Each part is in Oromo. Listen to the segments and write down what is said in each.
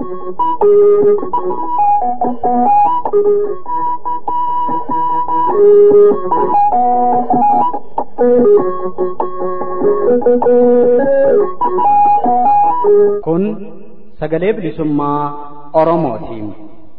Kun sagalee bilisummaa Oromootiin.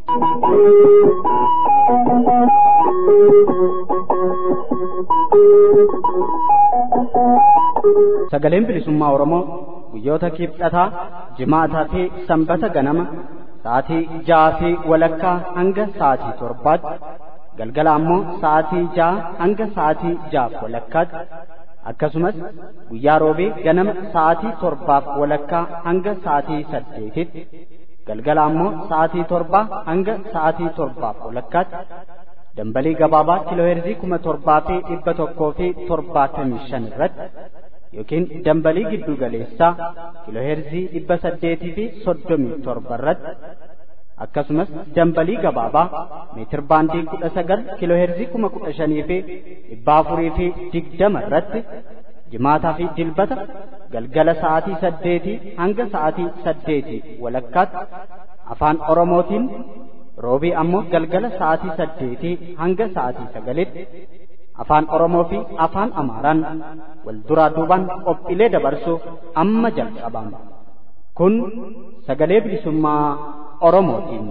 Sagaleen bilisummaa Oromoo guyyoota kibxataa, jimaataa fi sanbata ganama sa'aatii ja'aa fi walakkaa hanga sa'aatii torbaatti galgala ammoo sa'aatii ja'a hanga sa'aatii ja'aaf walakkaatti akkasumas guyyaa roobee ganama sa'aatii torbaaf walakkaa hanga sa'aatii saddeetitti galgala ammoo sa'aatii torbaa hanga sa'aatii torbaaf walakkaatti dambalii gabaabaa kiilooheerzii kuma torbaa fi dhibba tokkoo fi torbaatamii shan irratti yookiin dambalii giddu galeessaa kiilooheerzii dhibba saddeetii fi soddomii torba irratti akkasumas dambalii gabaabaa meetir baandii kudha sagal kiilooheerzii kuma kudha shanii fi dhibba afurii fi digdama irratti jimaataa fi dilbata galgala sa'aatii saddeetii hanga sa'aatii saddeetii walakkaatti afaan oromootiin roobii ammoo galgala sa'aatii saddeetii hanga sa'aatii sagalitti afaan oromoo fi afaan amaaraan wal duraa duubaan qophiilee dabarsuuf amma jalqabama kun sagalee bilisummaa oromootiin.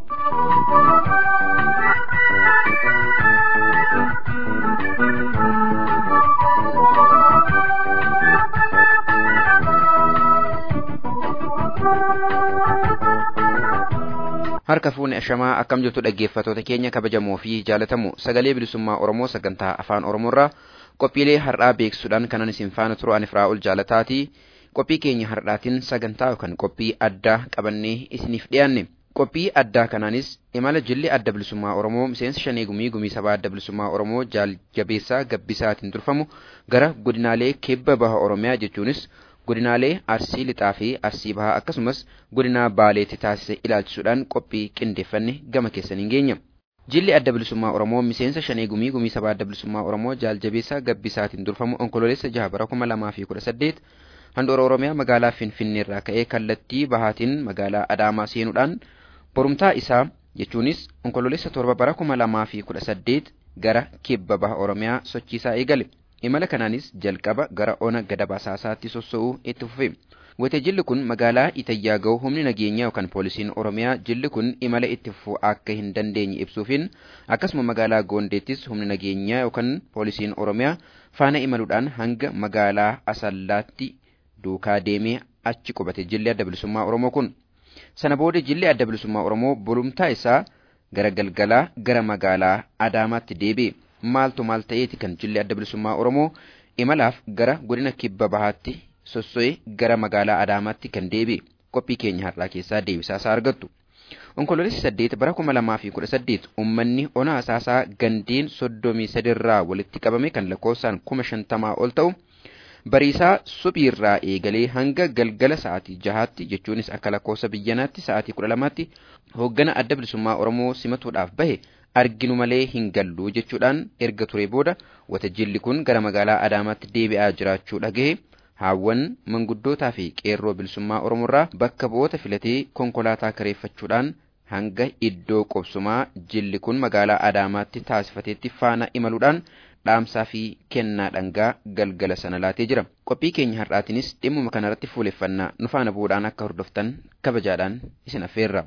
harka fuunni ashamaa akkam jirtu dhaggeeffatoota keenya kabajamoo fi jaalatamu sagalee bilisummaa oromoo sagantaa afaan oromoorraa qophiilee har'aa beeksuudhaan kanan isin faana turu ani firaa'ol jaalataati qophii keenya har'aatiin sagantaa yookaan qophii addaa qabannee isiniif dhiyaanne qophii addaa kanaanis imala jilli adda bilisummaa oromoo miseensa shanee gumii gumii sabaa adda bilisummaa oromoo jaaljabeessaa gabbisaatiin durfamu gara godinaalee kibba baha oromiyaa jechuunis godinaalee arsii lixaa fi arsii bahaa akkasumas godinaa baaleetti taasise ilaalchisuudhaan qophii qindeeffanne gama keessaniin geenya. Jilli adda bilisummaa Oromoo miseensa shanee gumii gumii sabaa adda bilisummaa Oromoo jaaljabeessaa gabbisaatiin durfamu onkololeessa jaha bara kuma lamaa fi kudha saddeet handhuura Oromiyaa magaalaa Finfinneerraa ka'ee kallattii bahaatiin magaalaa Adaamaa seenuudhaan borumtaa isaa jechuunis onkololeessa torba bara kuma lamaa fi kudha saddeet gara kibba baha Oromiyaa sochiisaa eegale. imala kanaanis jalqaba gara ona gada basaasaatti sossoo'uu itti fufe wayita jilli kun magaalaa itayyaa ga'u humni nageenyaa yookaan poolisiin oromiyaa jilli kun imala itti fufuu akka hin dandeenye ibsuufin akkasuma magaalaa goondeettis humni nageenyaa yookaan poolisiin oromiyaa faana imaluudhaan hanga magaalaa asallaatti duukaa deemee achi qubate jilli adda bilisummaa oromoo kun sana booda jilli adda bilisummaa oromoo bulumtaa isaa gara galgalaa gara magaalaa adaamaatti deebi'e. maaltu maal ta'eeti kan jilli adda bilisummaa Oromoo imalaaf gara godina kibba bahaatti sosso'ee gara magaalaa Adaamaatti kan deebi'e qophii keenya har'aa keessaa deebisaa isaa argattu. Onkololeessi saddeet bara kuma lamaa fi kudha saddeet uummanni ona asaasaa gandeen soddomii sadirraa walitti qabame kan lakkoofsaan kuma shantamaa ol ta'u bariisaa suphiirraa eegalee hanga galgala sa'aatii jahaatti jechuunis akka lakkoofsa biyyanaatti sa'aatii kudha lamaatti hooggana adda bilisummaa Oromoo simatuudhaaf bahe arginu malee hin gallu jechuudhaan erga ture booda watajjilli kun gara magaalaa Adaamaatti deebi'aa jiraachuu dhagahe haawwan manguddootaa fi qeerroo bilisummaa Oromoorraa bakka bu'oota filatee konkolaataa kareeffachuudhaan hanga iddoo qubsumaa jilli kun magaalaa Adaamaatti taasifateetti faana imaluudhaan dhaamsaa fi kennaa dhangaa galgala sana laatee jira. Qophii keenya har'aatiinis dhimmuma kanarratti fuuleffannaa nu faana bu'uudhaan akka hordoftan kabajaadhaan isin affeerra.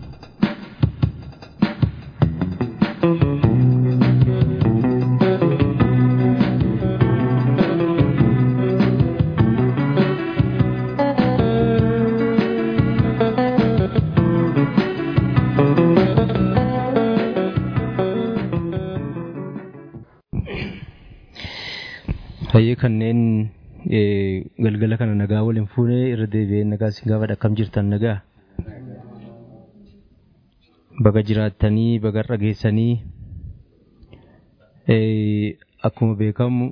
Hayyee kanneen galgala kana nagaa waliin fuunee irra deebi'ee nagaa isin gaafadha akkam jirtan nagaa. Baga jiraattanii baga dhageessanii akkuma beekamu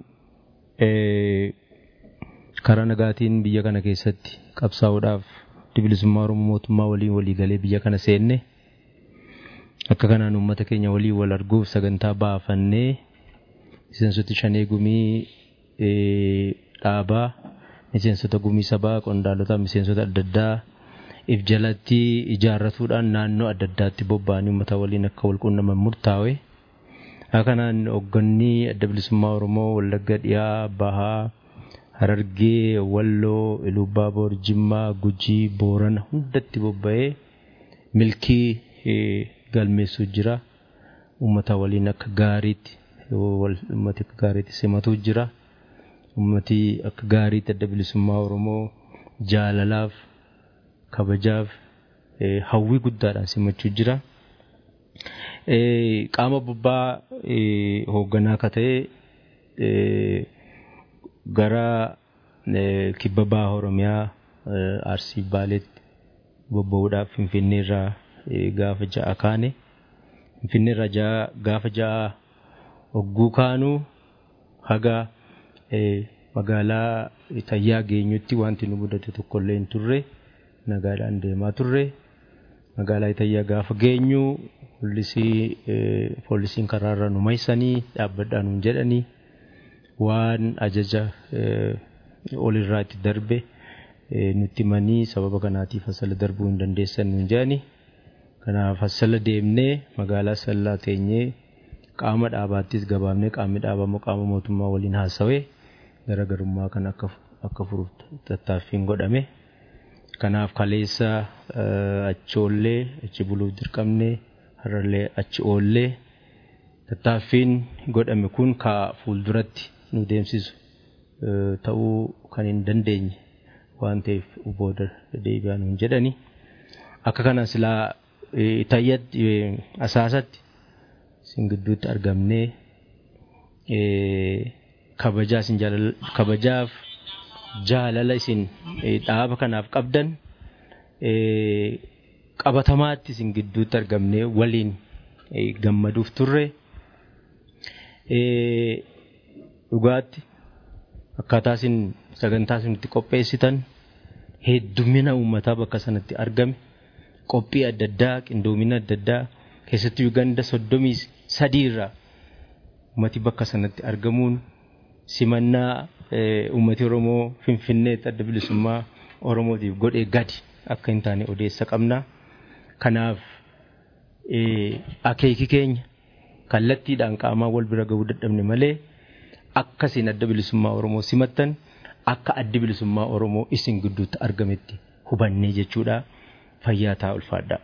karaa nagaatiin biyya kana keessatti qabsaa'uudhaaf bilisummaa Oromoo mootummaa waliin walii galee biyya kana seenne akka kanaan uummata keenya waliin wal arguuf sagantaa baafannee miseensota shanee gumii dhaabaa miseensota gumii sabaa qondaalota miseensota adda addaa if jalatti ijaarratuudhaan naannoo adda addaatti bobba'anii uummata waliin akka wal quunnaman murtaa'e. Kanaan hoogganni adda bilisummaa Oromoo Wallagga dhiyaa Bahaa Harargee Walloo Ilubaaboor Jimmaa Gujii Boorana hundatti bobba'ee milkii galmeessuu jira. Uummata waliin akka gaariitti uummati akka gaariitti simatu jira. Uummati akka gaariitti adda bilisummaa Oromoo jaalalaaf kabajaaf hawwii guddaadhaan simachuu jira. Qaama bobbaa hoogganaa akka ta'e gara kibba baha Oromiyaa Arsii Baaleetti bobba'uudhaaf Finfinneerraa gaafa ja'a kaane. Finfinneerraa gaafa ja'a hogguu kaanuu haga magaalaa Tayyaa geenyutti wanti nu mudate tokkollee hin turre nagaadhaan deemaa turre. Magaalaa Tayyaa gaafa geenyu poolisiin karaarra nu maysanii dhaabbadhaa nuun jedhanii waan ajaja olirraa itti darbe nutti himanii sababa kanaatiif asala darbuu hin dandeessan nuun jedhanii. Kanaaf asala deemnee magaalaa sallaa teenyee qaama dhaabaattis gabaabnee qaamni dhaabamoo qaama mootummaa waliin haasawee garaagarummaa kan akka furuuf tattaaffiin godhame. Kanaaf kaleessa achi oollee achi buluuf dirqamnee har'allee achi oollee tattaaffiin godhame kun ka fuulduratti nu deemsisu ta'uu kan hin dandeenye waan ta'eef booda deebi'aa nuun jedhani. Akka kanaan silaa tayyatti asaasatti isin gidduutti argamnee kabajaa isin kabajaaf jaalala isin dhaaba kanaaf qabdan qabatamaatti isin gidduutti argamnee waliin gammaduuf turre dhugaatti akkaataa isin sagantaa isin itti qopheessitan heddumina uummataa bakka sanatti argame qophii adda addaa qindoomina adda addaa keessattuu ganda soddomii sadii irraa uummati bakka sanatti argamuun simannaa uummati Oromoo Finfinneetti adda bilisummaa Oromootiif godhee gadi akka hin taane odeessa qabna. Kanaaf akeeki keenya kallattiidhaan qaamaa wal bira gahuu dadhabne malee akkasiin adda bilisummaa Oromoo simattan akka addi bilisummaa Oromoo isin gidduutti argametti hubannee jechuudha. Fayyaa ta'a ulfaadha.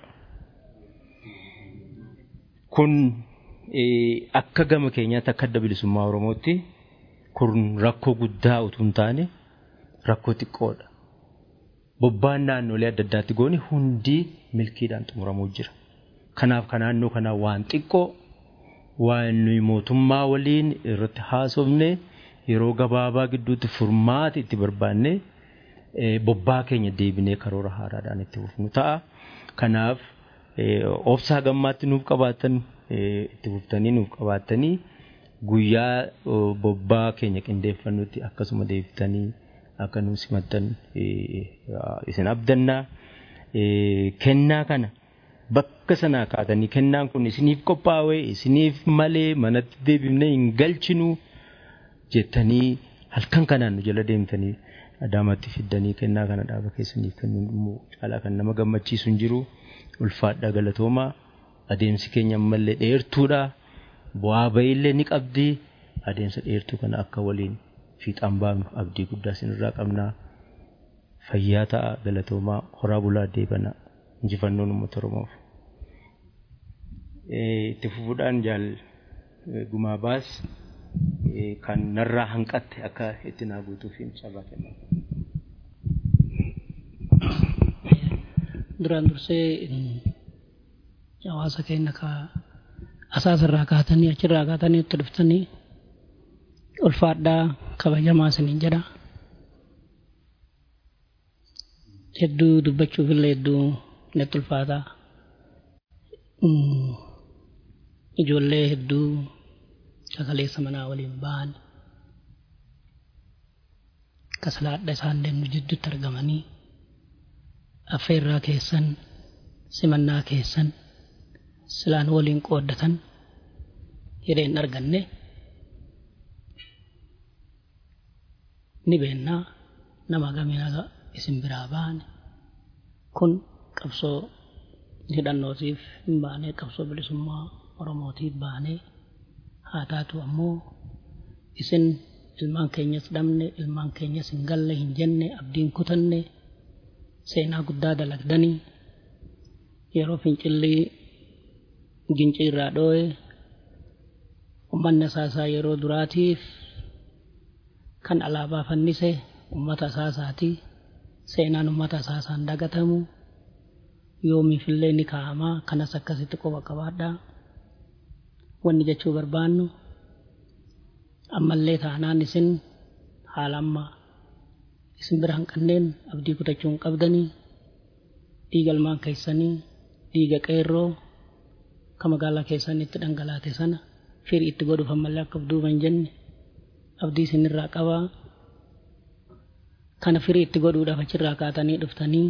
Kun akka gama keenyaatti akka adda bilisummaa Oromootti kun rakkoo guddaa utuu hin taane rakkoo xiqqoodha. Bobbaan naannolee adda addaatti goone hundi milkiidhaan xumuramuu jira. Kanaaf kan naannoo kanaa waan xiqqoo waan nuyi mootummaa waliin irratti haasofne yeroo gabaabaa gidduutti furmaata itti barbaanne bobbaa keenya deebinee karoora haaraadhaan itti fufnu ta'a. Kanaaf obsaa gammaatti nuuf qabaatan itti fuftanii nuuf qabaatanii guyyaa bobbaa keenya qindeeffannutti akkasuma deebitanii akka nu simattan isin abdannaa. Kennaa kana bakka sanaa kaatanii kennaan kun isiniif qophaa'ee isiniif malee manatti deebifnee hin galchinu jettanii halkan kanaan nu jala deemtanii adaamatti fiddanii kennaa kana dhaaba keessaniif kennuun immoo caalaa kan nama gammachiisu hin jiru ulfaadhaa galatoomaa adeemsi keenya ammallee dheertuudha bu'aa bahiillee ni qabdi adeemsa dheertuu kana akka waliin fiixaan baafnu abdii guddaa isinirraa qabnaa fayyaa ta'a galatoomaa horaa bulaa deebana injifannoon uummata oromoof. Itti fufuudhaan jaal gumaa baas kan narraa hanqatte akka itti naa guutuuf hin cabaa kennan. Duraan dursee hawaasa keenya ka asaasarraa kaatanii achirraa kaatanii itti dhuftanii ulfaadhaa kabajamaa isiniin jedha. Hedduu dubbachuuf illee hedduu natti ulfaataa. Ijoollee hedduu kakaleessa manaa waliin ba'an kasalaadha isaan deemnu jidduutti argamanii affeerraa keessan simannaa keessan silaan waliin qooddatan jedheen arganne ni beennaa nama gamina isin biraa baane kun qabsoo hidhannootiif hin baanee qabsoo bilisummaa oromootiif baanee haa taatu ammoo isin ilmaan keenyas dhabne ilmaan keenyas hin galle hin jenne abdiin kutanne seenaa guddaa dalagdanii yeroo fincillii gincii irraa dhoo'e ummanni asaasaa yeroo duraatiif kan alaabaa fannise ummata asaasaati seenaan ummata asaasaan dagatamu yoomiifillee ni kaa'amaa kanas akkasitti quba qabaadhaa wanni jechuu barbaannu ammallee taanaan isin haala amma isin bira hanqanneen abdii kutachuu hin qabdanii dhiiga ilmaan keessanii dhiiga qeerroo ka magaalaa keessanitti dhangalaate sana firii itti godhuuf ammallee akka duuba hin jenne abdii isinirraa qabaa kana firii itti godhuudhaaf achirraa kaatanii dhuftanii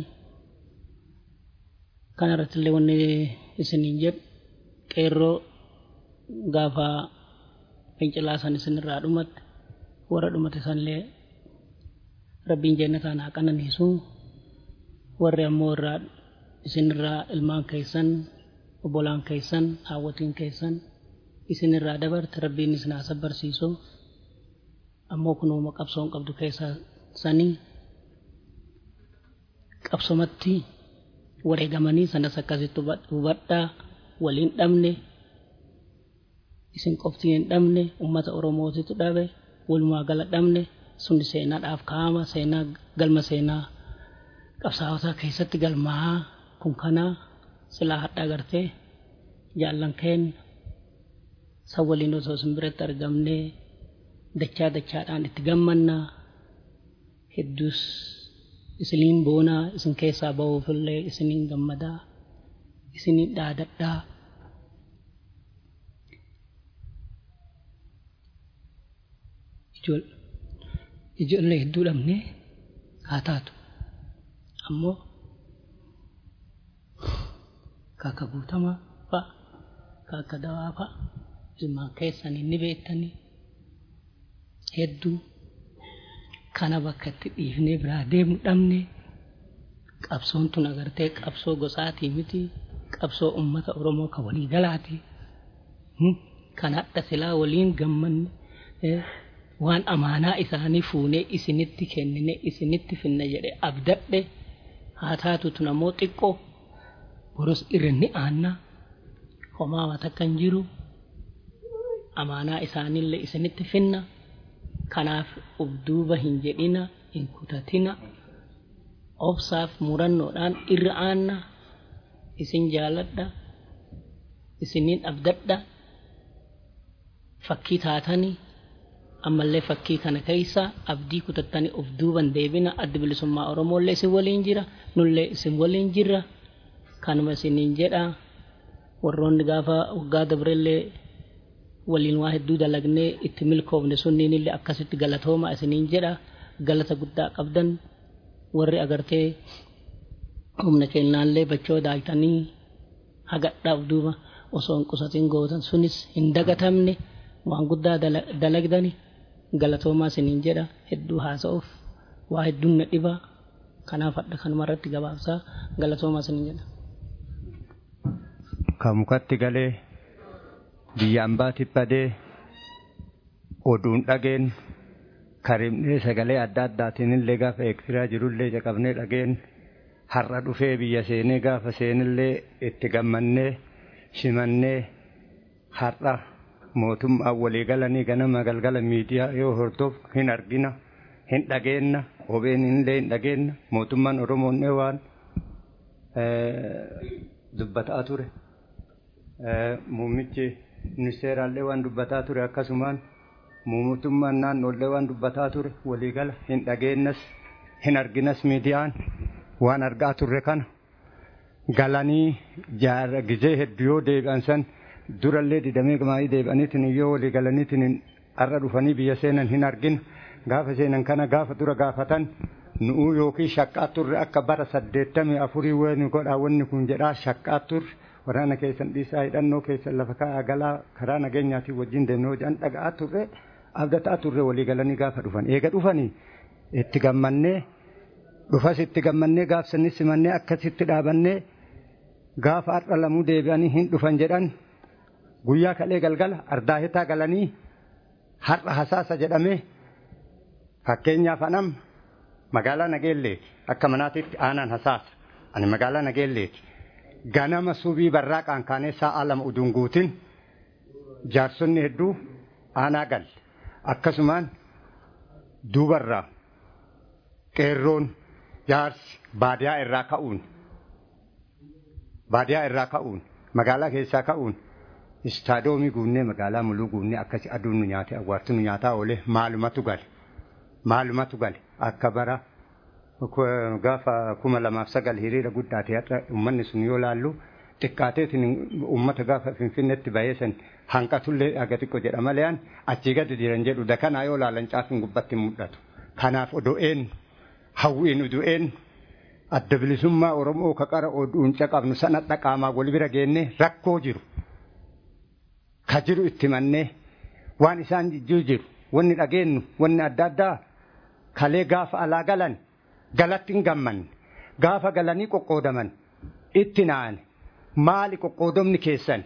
kana irrattillee wanni isiniin jedhu qeerroo gaafa fincilaa san isinirraa dhumatte warra dhumate sanillee rabbiin jennataan haa qananiisu warri ammoo irraa isinirraa ilmaan keessan obbolaan keessan haawwatiin keessan isinirraa dabarte rabbiin isin haa sabbarsiisu ammoo kunuuma qabsoon qabdu keessaa sanii qabsomatti wareegamanii sanas akkasitti hubadhaa waliin dhabne isin qoftiin hin dhabne ummata oromootitu dhabe walumaa gala dhabne sun seenaadhaaf kaa'ama seenaa galma seenaa qabsaawotaa keessatti galmaa kun kanaa silaa hadhaa gartee jaallan keenya san waliin osoo isin biratti argamne dachaa dachaadhaan itti gammannaa hedduus isiniin boonaa isin keessaa ba'uufillee isiniin gammadaa isiniin dhaadadhaa ijoollee hedduu dhabne haa taatu ammoo kakka guutamaa fa'a kakka dawaa fa'a ilmaan keessanii ni beektanii hedduu kana bakka itti dhiifnee biraa deemu dhabne qabsoon tun agartee qabsoo gosaatii miti qabsoo ummata oromoo ka walii galaati kan hadha silaa waliin gammanne waan amaanaa isaanii fuunee isinitti kennine isinitti finna jedhe abdadhe haa taatu tun ammoo xiqqoo boros irrinni aanna homaa mata kan jiru amaanaa isaaniillee isinitti finna kanaaf ubduuba hin jedhina hin kutatina obsaaf murannoodhaan irra aanna isin jaaladha isiniin abdadha fakkii taatanii ammallee fakkii kana keessa abdii kutattanii of duuban deebina adda bilisummaa oromoollee isin waliin jira nullee isin waliin jirra kanuma isiniin jedha warroonni gaafa waggaa dabrellee waliin waa hedduu dalagnee itti milkoofne sunniinillee akkasitti galatooma isiniin jedha galata guddaa qabdan warri agartee humna kennaallee bachoo daaytanii hagadhaaf duuba osoo hin qusatin gootan sunis hin dagatamne waan guddaa dalagdani galatoomaa isiniin jedha hedduu haasa'uuf waa hedduun na dhiba kanaaf hadha kanuma irratti gabaabsaa galatoomaa isiniin jedha. Ka mukatti galee biyya ambaatiif badee oduun dhageen karimnee sagalee adda addaatiin illee gaafa eegsiraa jirullee jaqabnee dhageen har'a dhufee biyya seenee gaafa seenillee itti gammannee simannee har'a mootummaa walii galanii ganama galgala miidiyaa yoo hordof hin argina hin dhageenna obeen illee hin dhageenna mootummaan oromoon waan dubbataa ture muummichi ministeeraallee waan dubbataa ture akkasumaan mootummaan naannoollee waan dubbataa ture waliigala hin dhageennas hin arginas miidiyaan waan argaa turre kana galanii jaarra gizee hedduu yoo deebi'an san durallee didamee maayii deebi'aniitiin yoo walii galaniitiin har'a dhufanii biyya seenan hin argina gaafa seenan kana gaafa dura gaafatan nu'uu yookiin shaqqaa turre akka bara saddeettamii afurii wani godhaa wanni kun jedhaa shaqqaa turre waraana keessan dhiisaa hidhannoo keessan lafa kaa'aa galaa karaa nageenyaatiin wajjin deemnee hojii dhaga'aa turre abdataa turre walii galanii gaafa dhufan eega dhufanii itti gammannee dhufas itti gammannee gaafsanni simannee akkasitti dhaabannee gaafa har'a lamuu deebi'anii hin dhufan jedhan guyyaa kalee galgala ardaahitaa galanii har'a hasaasa jedhamee fakkeenyaaf anam magaalaa nageelleeti akka manaatitti aanaan hasaasa ani magaalaa nageelleeti ganama subii barraaqaan kaanee sa'a lama uduun guutin jaarsonni hedduu aanaa galle akkasumaan duubarraa qeerroon jaarsi baadiyaa irraa ka'uun baadiyaa irraa ka'uun magaalaa keessaa ka'uun istaadoomii guunnee magaalaa muluu guunnee akkasi aduun nu nyaate awwaartu nu nyaataa oole maalumatu gale maalumatu gale akka bara gaafa kuma lamaaf sagal hiriira guddaate har'a uummanni sun yoo laallu xiqqaateetiin uummata gaafa finfinnetti bayeessan hanqatullee aga xiqqo jedha malee achii gadi jiran jedhu dakanaa yoo laalan caafin gubbatti mul'atu. Kanaaf odo'een hawwiin udu'een adda bilisummaa Oromoo ka qara oduunca qabnu sana dhaqaamaa wal bira geennee rakkoo jiru. Ka jiru itti mannee waan isaan jijjiiru jiru wanni dhageenyu wanni adda addaa kalee gaafa alaa galan galatti hin gammanne gaafa galanii qoqqoodaman itti na'an maali qoqqoodamni keessan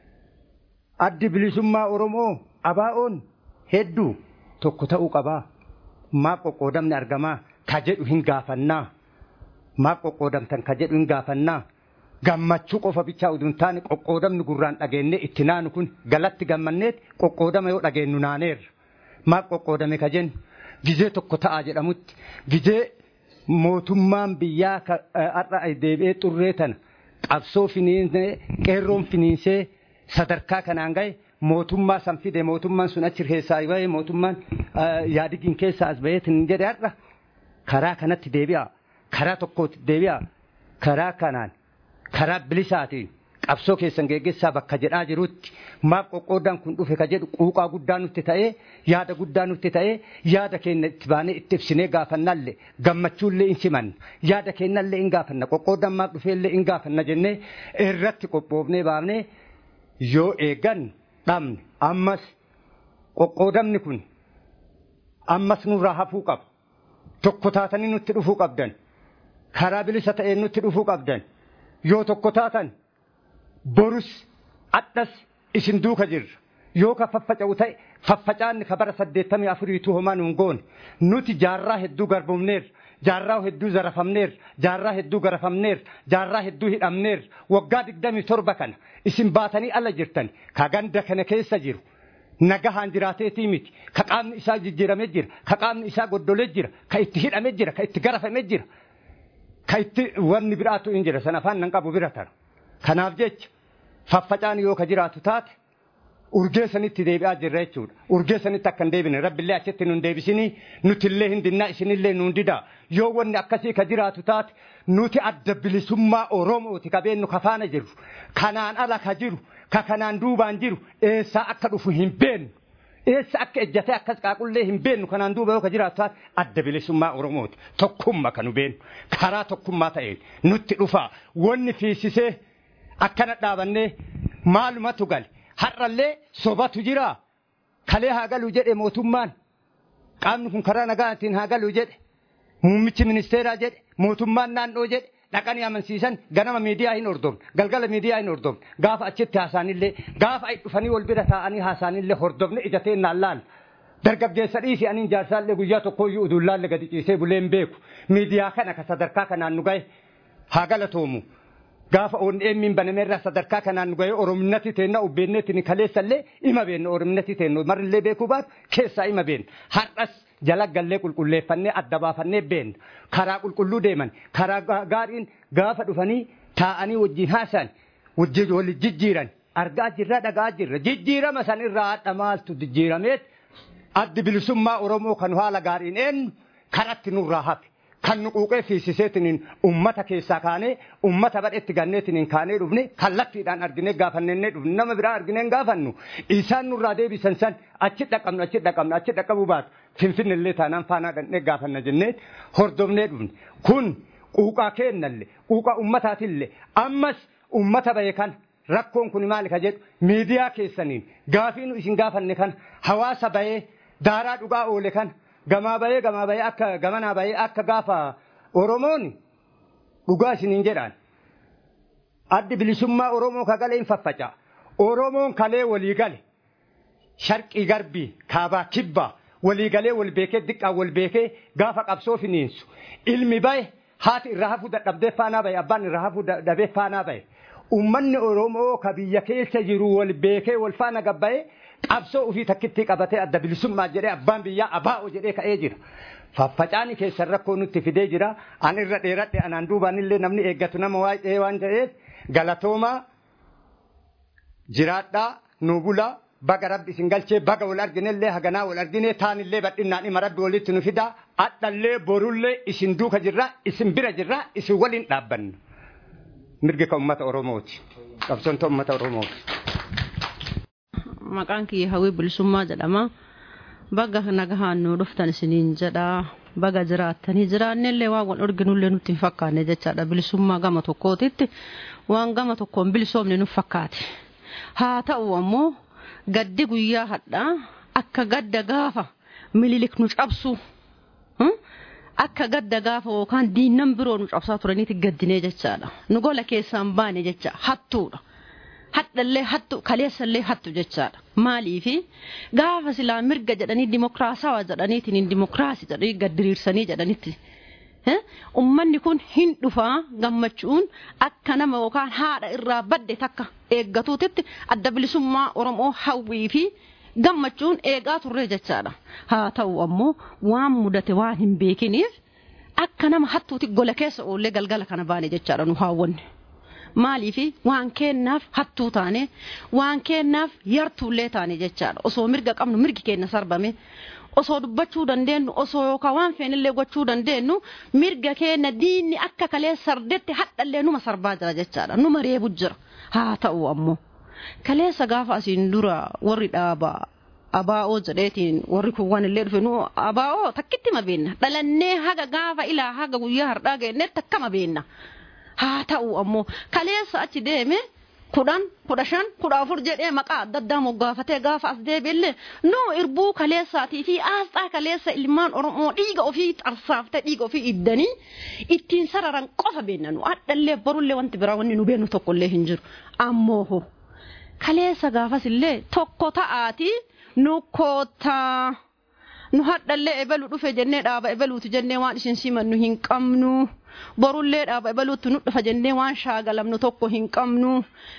addi bilisummaa Oromoo abaa'oon hedduu tokko ta'uu qabaa maa qoqqoodamni argamaa ka jedhu hin gaafannaa maa qoqqoodamtan ka jedhu hin gaafannaa gammachuu qofa bichaa uduun taane qoqqoodamni gurraan dhageennee itti naanu kun galatti gammanneet qoqqoodama yoo dhageenyu naaneerra maa qoqqoodame ka jennu gizee tokko ta'aa jedhamutti gizee mootummaan biyyaa har'a deebi'ee xurree tana qabsoo finiinsee qeerroon finiinsee sadarkaa kanaan gahe mootummaa san fide mootummaan sun achi keessaa bahe mootummaan yaadigiin keessaa as baheetin jedhe har'a karaa kanatti deebi'a karaa tokkootti deebi'a karaa kanaan karaa bilisaatiin qabsoo keessan geggeessaa bakka jedhaa jirutti maaf qoqqoodaan kun dhufe ka jedhu quuqaa guddaa nutti ta'ee yaada guddaa nutti ta'ee yaada keenya itti baanee itti ibsinee gaafannallee gammachuullee hin simanna yaada keenyallee hin gaafanna qoqqoodaan maaf dhufeellee hin gaafanna jennee irratti qophoofnee baafnee yoo eegan dhabne ammas qoqqoodamni kun ammas nurraa hafuu qaba tokko taatanii nutti dhufuu qabdan karaa bilisa ta'een nutti dhufuu qabdan yoo tokko taatan borus adhas isin duuka jirra yoo ka faffaca'u ta'e faffacaanni ka bara saddeettamii afuriitu homaa nuun goone nuti jaarraa hedduu garbumneerra jaarraa hedduu zarafamneerra jaarraa hedduu garafamneerra jaarraa hedduu hidhamneerra waggaa digdamii torba kana isin baatanii ala jirtan ka ganda kana keessa jiru nagahaan jiraateetii miti ka qaamni isaa jijjiiramee jira ka qaamni isaa goddolee jira ka itti hidhamee jira ka itti garafamee jira ka itti wanni biraatu hin jira san afaan nan qabu bira tara kanaaf jecha faffacaan yoo ka jiraatu taate urgee sanitti deebi'aa jirra jechuudha. Urgee sanitti akka hin deebine rabbillee achitti nun deebisinii nutillee hin dinnaa isinillee nun didaa. Yoo wanni akkasii ka jiraatu taate nuti adda bilisummaa Oromooti ka beennu ka faana jiru. Kanaan ala ka jiru ka kanaan duubaan jiru eessaa akka dhufu hin beennu. Eessa akka ejjatee akkas qaaqullee hin beennu kanaan duuba yoo ka jiraatu taate adda bilisummaa Oromooti. Tokkummaa kanu beennu karaa tokkummaa ta'een nutti dhufaa wanni fiisisee akkana dhaabannee maalumatu gale. har'allee sobatu jira kalee haa galu jedhe mootummaan qaamni kun karaa nagaatiin haa galu jedhe muummichi ministeeraa jedhe mootummaan naannoo jedhe dhaqanii amansiisan ganama miidiyaa hin hordofne galgala miidiyaa hin hordofne gaafa achitti haasaanillee gaafa ay dhufanii wal bira taa'anii haasaanillee hordofne ija teennaan laala. Dargaggeessa dhiisi aniin jaarsaallee guyyaa tokkooyyuu uduullaallee gadi ciisee buleen beeku miidiyaa kana ka sadarkaa kanaan nu gahe haa galatoomu. gaafa OMN banameerraa sadarkaa kanaan nu gahee orominnati teenna ubbeenneetiin kaleessallee ima beenna orominnati teenna marillee beekuu baatu keessaa ima beenna har'as jala gallee qulqulleeffannee adda baafannee beenna karaa qulqulluu deeman karaa gaariin gaafa dhufanii taa'anii wajjin haasan wajjin wali jijjiiran argaa jirra dhagaa jirra jijjiirama san irraa hadha maaltu jijjiirameet addi bilisummaa oromoo kan haala gaariin eenyu karatti nurraa hafe. kan nu quuqee fiisiseetiniin ummata keessaa kaanee ummata badhetti ganneetiniin kaanee dhufne kallattiidhaan arginee gaafannee dhufne nama biraa arginee gaafannu isaan nurraa deebisan san achi dhaqqabnu achi dhaqqabnu achi dhaqqabuu baatu finfinnellee taanaan faanaa dhannee gaafanna jennee hordofnee dhufne kun quuqaa keennallee quuqaa ummataatillee ammas ummata bahe kan rakkoon kun maali ka jedhu miidiyaa keessaniin gaafiin isin gaafanne kan hawaasa bahee daaraa dhugaa oole kan gamaa bahee gamaa bahee akka gamanaa bahee akka gaafa Oromoon dhugaa isiniin jedhaan addi bilisummaa Oromoo kagalee hin faffaca'a. Oromoon kalee walii gale sharqii garbii kaabaa kibbaa walii galee wal beekee diqqaa wal beekee gaafa qabsoo finiinsu ilmi bahe haati irraa hafuu dadhabdee faanaa bahe abbaan irraa hafuu dadhabee faanaa bahe. Uummanni Oromoo ka biyya keessa jiru wal beekee wal faana gabbaa'ee qabsoo ofii takkittii qabatee adda bilisummaa jedhee abbaan biyyaa abaa'o jedhee ka'ee jira. Faffacaani keessan rakkoo nutti fidee jira. An irra dheeradhe anaan duubaanillee namni eeggatu nama waa'ee waan ta'eef galatoomaa jiraadhaa nuu bulaa baga rabbi isin galchee baga wal arginellee haganaa wal argine taanillee badhinnaan dhima rabbi walitti nu fidaa hadhallee borullee isin duuka jirra isin bira jirra isin waliin dhaabbanna. Mirgi kan uummata Oromooti. Qabsoonta uummata Oromooti. Maqaan kiyya hawwii bilisummaa jedhama. Baga nagahaan nuu dhuftan isiniin jedha. Baga jiraattanii jiraannellee waan wal arginullee nutti hin fakkaanne jechaadha. Bilisummaa gama tokkootitti waan gama tokkoon bilisoomne nu fakkaate. Haa ta'u ammoo gaddi guyyaa hadhaa akka gadda gaafa mililik nu cabsu. Akka gadda gaafa yookaan diinnan biroo nu cabsaa turaniiti gaddinee jechaadha. Nu gola keessaan baane jecha hattuudha. Hadhallee hattu kaleessallee hattu jechaadha. Maaliifi gaafa silaa mirga jedhanii dimokiraasawa jedhaniitiin dimokiraasii jedhanii gaddiriirsanii jedhanitti. Uummanni kun hin dhufaa gammachuun akka nama yookaan haadha irraa badde takka eeggatuutitti adda bilisummaa Oromoo hawwii fi gammachuun eegaa turre jechaadha. Haa ta'u ammoo waan mudate waan hin beekiniif akka nama hattuuti gola keessa oollee galgala kana baane jechaadha nu haawwanne. Maaliifi waan kennaaf hattuu taane waan kennaaf yartuullee taane jechaadha. Osoo mirga qabnu mirgi keenya sarbame osoo dubbachuu dandeenyu osoo yookaan waan feenillee gochuu dandeenyu mirga keenya diinni akka kalee sardetti hadhallee numa sarbaa jira jechaadha. Numa reebu jira. Haa ta'u ammoo. Kaleessa gaafa asiin dura warri dhaabaa abaa'oo jedheetiin warri kun waan illee dhufe nu abaa'oo takkitti ma beenna dhalannee haga gaafa ilaa haga guyyaa har'aa geennetti akkama beenna haa ta'u ammoo kaleessa achi deeme kudhan kudha shan kudha afur jedhee maqaa adda addaa moggaafatee gaafa as deebiillee nu irbuu kaleessaatii fi aasxaa kaleessa ilmaan oromoo dhiiga ofii xarsaaftee dhiiga ofii iddanii ittiin sararan qofa beenna nu hadhallee barullee wanti biraa wanni nu beennu tokkollee hin jiru ammoo hoo. kaleessa gaafas illee tokko ta'aati nu kootaa nu hadhallee ebaluu dhufe jennee dhaaba ebaluuti jennee waan isin simannu hin qabnu borullee dhaaba ebaluutti nu dhufa jennee waan shaagalamnu tokko hin qabnu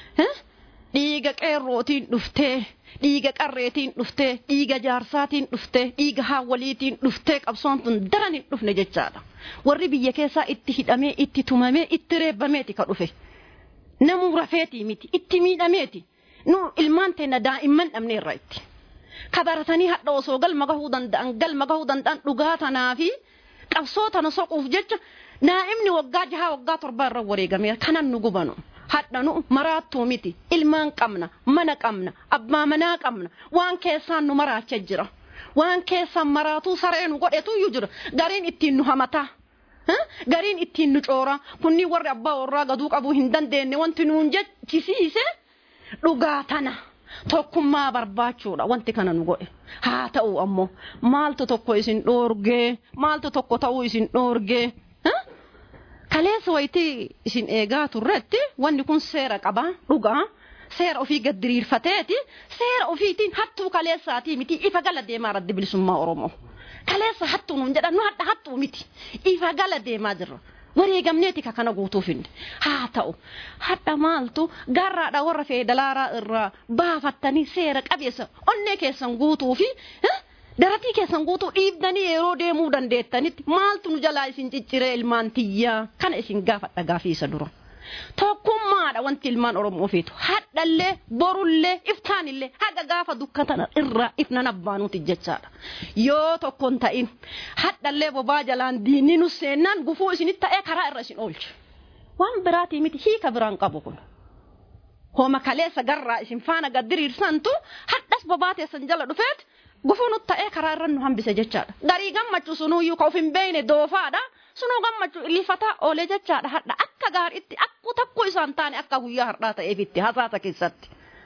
dhiiga qeerrootiin dhuftee dhiiga qarreetiin dhuftee dhiiga jaarsaatiin dhuftee dhiiga haawwaliitiin dhuftee qabsoon tun daran hin dhufne jechaadha warri biyya keessaa itti hidhamee itti tumamee itti reebbameeti ka dhufe namuu rafeetii miti itti miidhameeti. nu ilmaan teenya daa'imman dhabne irra itti. Ka baratanii hadha osoo galma gahuu danda'an galma gahuu danda'an dhugaa tanaa fi qabsoo tana soquuf jecha daa'imni waggaa jahaa waggaa torbaa irra wareegameera kanan nu gubanu. Hadha nu maraattuu miti ilmaan qabna mana qabna abbaa manaa qabna waan keessaan nu maraacha jira. Waan keessaan maraatuu saree nu godhetu iyyuu jira gariin ittiin nu hamataa. Gariin ittiin nu coora kunniin warri abbaa warraa gaduu qabuu hin dandeenye wanti nuun jechisiise. dhugaa tana tokkummaa barbaachuudha wanti kana nu godhe haa ta'u ammoo maaltu tokko isin dhoorgee maaltu tokko ta'uu isin dhoorgee kaleessa wayitii isin eegaa turretti wanni kun seera qabaa dhugaa seera ofii gaddiriirfateeti seera ofiitiin hattuu kaleessaatii miti ifa gala deemaa raddi bilisummaa oromoo kaleessa hattuu nuun jedhan nu hadha hattuu miti ifa gala deemaa jirra. wareegamneeti ka kana guutuuf hin haa ta'u hadha maaltu garraadha warra feedalaaraa irraa baafattanii seera qabeessa onnee keessan guutuu fi daratii keessan guutuu dhiibdanii yeroo deemuu dandeettanitti maaltu nu jalaa isin cicciree ilmaan tiyyaa kana isin gaafadha gaafiisa dura. Tokkummaadha wanti ilmaan Oromoo feetu hadhallee borullee iftaanillee haga gaafa dukkana irraa ifnan abbaanuuti jechaadha. Yoo tokkoon ta'in hadhallee bobaa jalaan diinni nu seennaan gufuu isinitti ta'ee karaa irra isin oolchu. Waan biraatii miti hiika biraan qabu kun. Hooma kaleessa garraa isin faana gaddiriirsantu hadhas bobaa teessan jala dhufeet gufuu nutti ta'ee karaa irra nu hambise jechaadha. Garii gammachuu sunuyyuu ka of hin beekne doofaadha. sunuu gammachuu illifataa oolee jechaadha hadha akka gaariitti akku takkuu isaan taane akka guyyaa har'aa ta'eefitti hasaasa keessatti.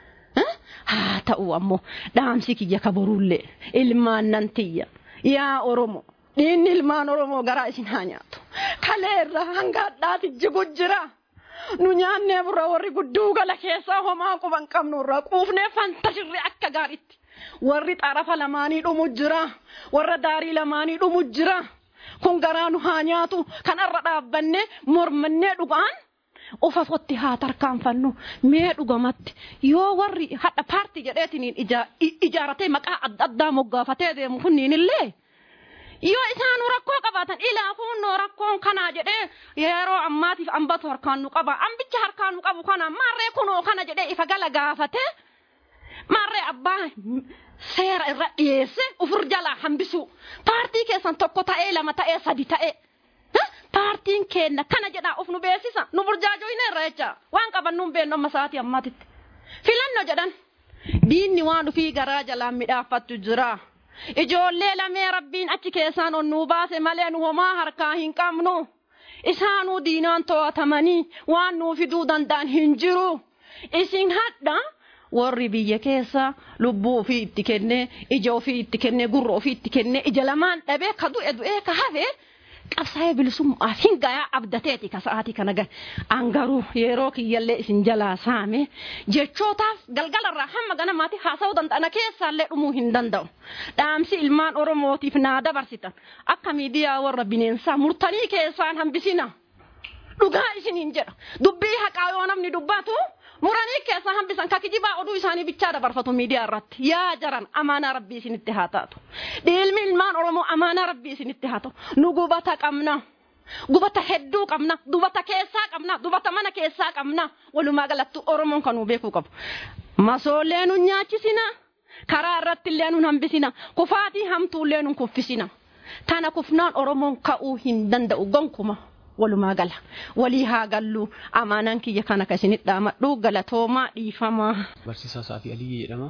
Haa ta'u ammoo dhaamsi kiyya kabaruullee ilmaan nan tiyya yaa Oromoo dhiinni ilmaan Oromoo garaa isin haa nyaatu kaleerra hanga hadhaati jigu jira. Nu nyaannee burra warri gudduu gala keessaa homaa quban qabnu irraa quufnee fantashirree akka gaariitti. Warri xarafa lamaanii dhumu jira. Warra daarii lamaanii dhumu jira. Kun garaa nu haa nyaatu kanarra dhaabbanne mormannee dhugaan ufafotti haa tarkaanfannu mee dhugamatti yoo warri hadha paartii jedheetiniin ijaaratee maqaa adda addaa moggaafatee deemu kunniin illee yoo isaanuu rakkoo qabaatan ilaafuun noo rakkoon kanaa jedhee yeroo ammaatiif ambatu harkaan nu qaba ambicha harkaan nu qabu kana maarree kunoo kana jedhee ifa gala gaafate maarree abbaa seera irra dhiyeesse ufur jalaa hambisu paartii keessan tokko ta'ee lama ta'ee sadi ta'ee. paartiin keenna kana jedhaa of nu beeksisa nu burjaajoyne irra jecha waan qaban nuun beennu amma sa'aatii ammaatitti filannoo jedhan diinni waan dhufii garaa jalaan midhaaffattu jira ijoollee lamee rabbiin achi keessaan on nuu baase malee nu homaa harkaa hin qabnu isaanuu diinaan to'atamanii waan nuu fiduu danda'an hin jiru isin hadha warri biyya keessa lubbuu ofii itti kennee ija ofii itti kennee gurra ofii itti kennee ija lamaan dhabee ka du'e du'ee ka hafe qabsaa'ee bilisummaaf hin gayaa abdateeti ka sa'aatii kana gahe angaruu yeroo kiyyallee isin jalaa saame jechootaaf galgalarraa hamma ganamaatti haasa'uu danda'ana keessaallee dhumuu hin danda'u dhaamsi ilmaan oromootiif naa dabarsitan akka miidiyaa warra bineensaa murtanii keessaan hambisina dhugaa isiniin jedha dubbii haqaa yoo namni dubbatu muranii keessa hambisan ka kijibaa oduu isaanii bichaa dabarfatu miidiyaa irratti yaa jaran amaanaa rabbii isinitti haa taatu dhiilmi ilmaan oromoo amaanaa rabbii isinitti haa ta'u nu gubata qabna gubata hedduu qabna dubata keessaa qabna dubata mana keessaa qabna walumaa galatti oromoon kan nu beekuu qabu masoolee nu nyaachisina karaa irratti illee nu hambisina kufaatii hamtuullee nu kuffisina tana kufnaan oromoon ka'uu hin danda'u gonkuma. walumaa gala walii haa gallu amaanaan kiyya kana ka isinit dhaamadhu galatoomaa dhiifamaa. Barsiisaa Saafii Aliyyi jedhama.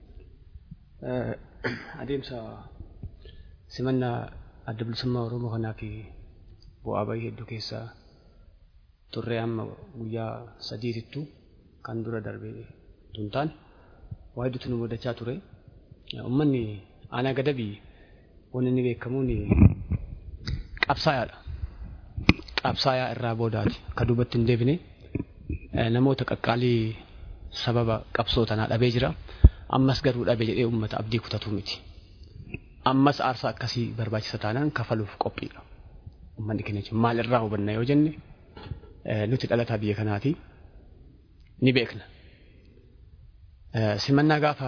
Adeemsa simannaa adda bilisummaa Oromoo kanaa fi bu'aa bahii hedduu keessaa turree amma guyyaa sadiitittu kan dura darbee tuntaan waa hedduutu nu mudachaa ture. Uummanni aanaa gadabii wanni inni beekamuun qabsaayaadha. qabsaayaa irraa boodaati akka duubatti hin deebine namoota qaqqaalii sababa qabsoo tanaa dhabee jira ammas garuu dhabee jedhee uummata abdii kutatu miti ammas aarsaa akkasii barbaachisa taanaan kafaluuf qophiidha uummanni keenya jechuun maal irraa hubanna yoo jenne nuti dhalataa biyya kanaati ni beekna simannaa gaafa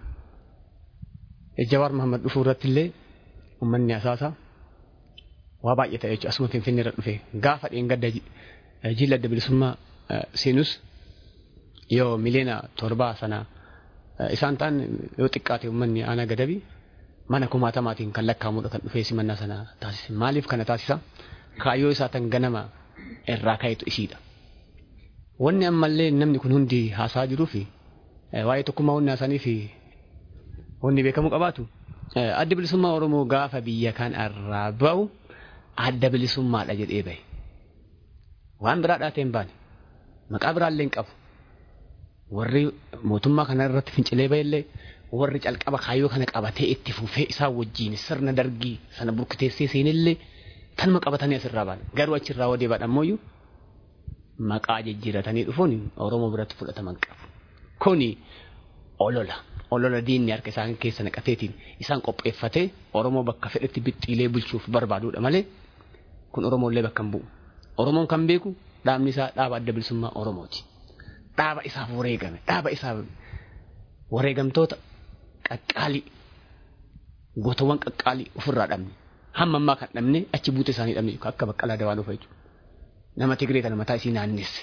Jawaar Muhammad dhufuu irratti illee uummanni asaasaa waa baay'ee ta'e jechuudha asuma finfinnee irra dhufe gaafa dheengadda jilla adda bilisummaa seenus yoo miliyoona torbaa sana isaan ta'an yoo xiqqaate uummanni aanaa gadabii mana kumaatamaatiin kan lakkaa'amudha kan dhufee simannaa sana taasise maaliif kana taasisa kaayyoo isaa tan ganama irraa ka'etu isiidha. Wanni ammallee namni kun hundi haasaa jiruu fi waa'ee tokkummaa humna isaanii fi wanni beekamuu qabaatu adda bilisummaa Oromoo gaafa biyya kanarraa ba'u adda bilisummaadha jedhee bahe. Waan biraa dhaatee hin baane maqaa biraallee hin qabu. Warri mootummaa kana irratti fincilee bahillee warri calqaba kaayyoo kana qabatee itti fufee isaa wajjin sirna dargii sana burkiteessee seenillee kanuma qabatanii asirraa ba'an. Garuu achirraa wadee badhamooyyuu maqaa jijjiiratanii dhufuun Oromoo biratti fudhataman qabu. Kuni olola. olola diinni harka isaan keessa naqateetiin isaan qopheeffatee Oromoo bakka fedhetti bixxiilee bulchuuf barbaaduudha malee kun Oromoollee bakka hin bu'u. Oromoon kan beeku dhaabni isaa dhaaba adda bilisummaa Oromooti. Dhaaba isaaf wareegame, dhaaba isaaf wareegamtoota qaqqaalii gootawwan qaqqaalii ofirraa dhabne hamma ammaa kan dhabne achi buute isaanii dhabne akka baqqalaa dawaa dhufa jechuudha. Nama Tigree kana mataa isii naannesse.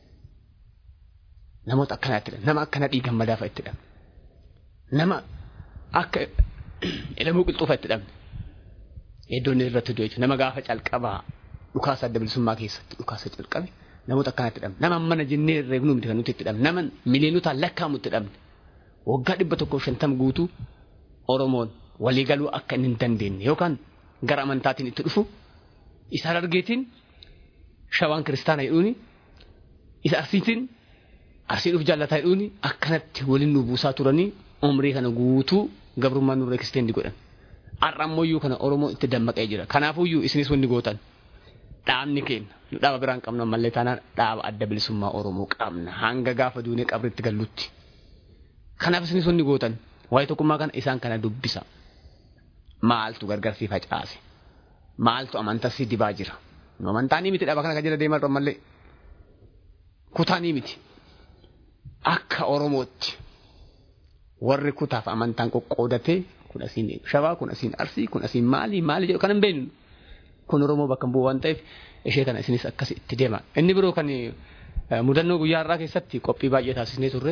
Namoota akkanaa itti dhabne, nama akkana dhiigan madaafa itti dhabne. nama akka ilmuu qilxuufa itti dhabne iddoon irratti du'e nama gaafa calqabaa dhukaasa adda bilisummaa keessatti dhukaasa calqabe namoota akkanatti dhabne nama mana jennee reegnu miti kan nuti itti dhabne nama miliyonotaan lakkaamu itti dhabne waggaa dhibba tokkoof shantama guutuu Oromoon waliigaluu akka inni hin dandeenye yookaan gara amantaatiin itti dhufu isa dargeetiin shawaan kiristaana jedhuuni isa arsiitiin arsii dhuuf jaallataa jedhuuni akkanatti waliin nu buusaa turanii umrii kana guutuu gabrummaa nurra ekisteendi godhan. Har'a ammoo kana Oromoo itti dammaqee jira. Kanaafuyyuu isinis wanni gootan dhaabni keenya nu dhaaba biraan qabnu ammallee taanaan dhaaba adda bilisummaa Oromoo qabna hanga gaafa duunee qabritti gallutti. Kanaaf isinis wanni gootan waa'ee tokkummaa kana isaan kana dubbisa. Maaltu gargar si facaase? Maaltu amantaa si dibaa jira? Nu amantaa ni miti dhaaba kana kan jira deemaa jiru ammallee. Kutaa ni miti. Akka Oromootti warri kutaaf amantaan qoqqoodatee kun asiin shabaa kun asiin arsii kun asiin maalii maalii jedhu kan hin beeknu. Kun Oromoo bakka hin bu'u waan ta'eef ishee kana isinis akkas itti deema. Inni biroo kan mudannoo guyyaa har'aa keessatti qophii baay'ee taasisnee turre.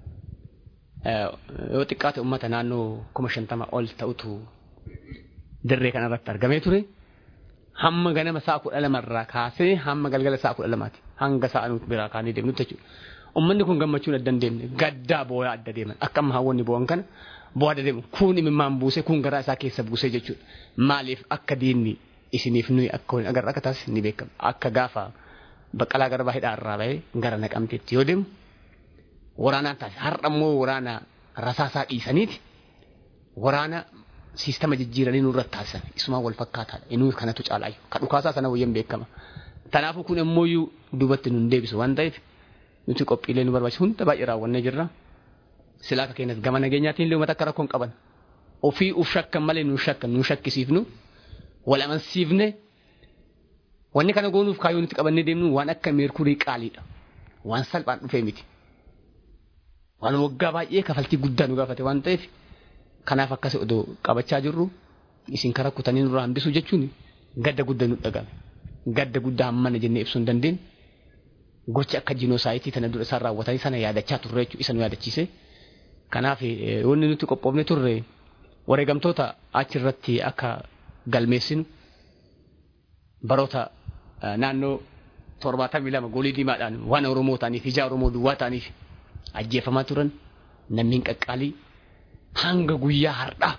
Yoo xiqqaate uummata naannoo kuma shantama ol ta'utu dirree kanarratti argamee ture. Hamma ganama sa'a kudha lamarraa kaasee hamma galgala sa'a kudha lamaati. Hanga sa'a nuti biraa kaanee deemnutti jechuudha. Uummanni kun gammachuun adda hin deemne gaddaa boo'aa adda deeman akka amma hawwanni boo'an kana boo'aa adda deemu kun imimmaan buusee kun garaa isaa keessa buusee jechuudha. Maaliif akka diinni isiniif nuyi akka waliin agarra akka taasisu ni beekama. Akka gaafa baqqalaa garbaa hidhaa irraa bahee gara naqamteetti yoo deemu waraanaan taasisa. Har'a immoo waraana rasaasaa dhiisaniiti waraana siistama jijjiiranii nurratti taasisan. Isumaan wal fakkaataadha. Inuu kanatu caalaayu. Kan dhukaasaa sana wayyan beekama. Kanaafuu kun immoo duubatti nun deebisu waan ta'eef nuti qophiilee nu barbaachisu hunda baay'ee raawwannee jirra. Silaa akka keenyas gama nageenyaatiin illee uummata akka rakkoon qaban. Ofii uf shakkan malee nu shakkan nu shakkisiifnu wal amansiifne wanni kana goonuuf kaayyoo nuti qabannee deemnu waan akka meerkurii qaaliidha. Waan salphaan dhufee miti. Waan waggaa baay'ee kafaltii guddaa nu gaafate waan ta'eef kanaaf akkas odoo qabachaa jirru isin karaa kutanii nurraa hambisuu jechuun gadda guddaa nu dhagame. Gadda guddaa hammana jennee ibsuu hin dandeenye. Gocha akka jiinoosaaytii tana dura isaan raawwatanii sana yaadachaa turre jechuudha isa nu yaadachiise. Kanaaf wanni nuti qophoofne turre wareegamtoota achirratti akka galmeessinu baroota naannoo torbaatamii lama goolii diimaadhaan waan Oromoo ta'aniif ijaa Oromoo duwwaa ta'aniif ajjeefamaa turan namni hin qaqqaalii hanga guyyaa har'aa.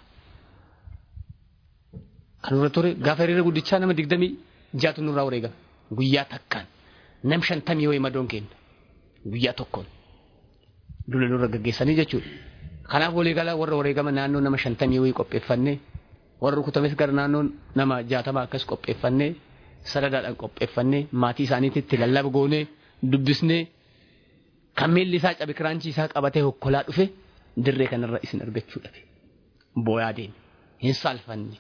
Kan irra ture gaafa hiriira guddichaa nama digdamii jaatu nurraa wareegame guyyaa takkaan nam shantamii wayii madoon kenna guyyaa tokkoon dula nurra gaggeessanii jechuudha. Kanaaf waliigala warra wareegama naannoo nama shantamii wayii qopheeffannee warra rukutames gara naannoo nama jaatama akkas qopheeffannee sadadaadhaan qopheeffannee maatii isaaniitti lallaba goonee dubbisnee kan miilli isaa cabe kiraanchii isaa qabatee hokkolaa dhufe dirree kanarra isin argachuu dhabe. Booyaa deeme hin saalfanne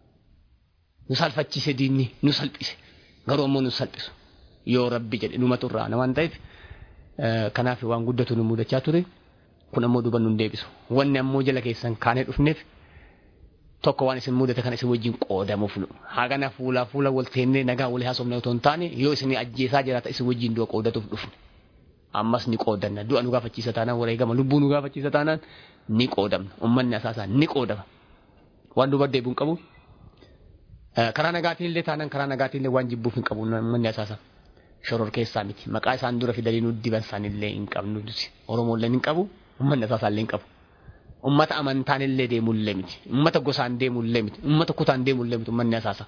nu saalfachiise diinni nu salphise garuu ammoo nu salphisu yoo rabbi jedhe numatu irraa waan ta'eef kanaaf waan guddatu nu mudachaa ture kun ammoo duuba nu deebisu wanni ammoo jala keessan kaanee dhufneef tokko waan isin mudate kan isin wajjin qoodamuuf nu hagana fuula fuula wal teennee nagaa walii haasofne otoo hin taane yoo isin ajjeesaa jiraata isin wajjin du'a qoodatuuf dhufne ammas ni qoodanna du'a nu gaafachiisa taanaan wareegama lubbuu nu gaafachiisa taanaan ni qoodamna ummanni asaasaa ni qoodama waan duuba deebiin qabu karaa nagaatiin illee taanaan karaa nagaatiin illee waan jibbuuf hin qabu ummanni asaasaa shoror keessaa miti maqaa isaan dura fidanii nu diban isaanillee hin qabnu oromoollee hin qabu ummanni asaasaa illee hin qabu. ummata amantaan illee deemullee miti ummata gosaan deemullee miti ummata kutaan deemullee miti ummanni asaasa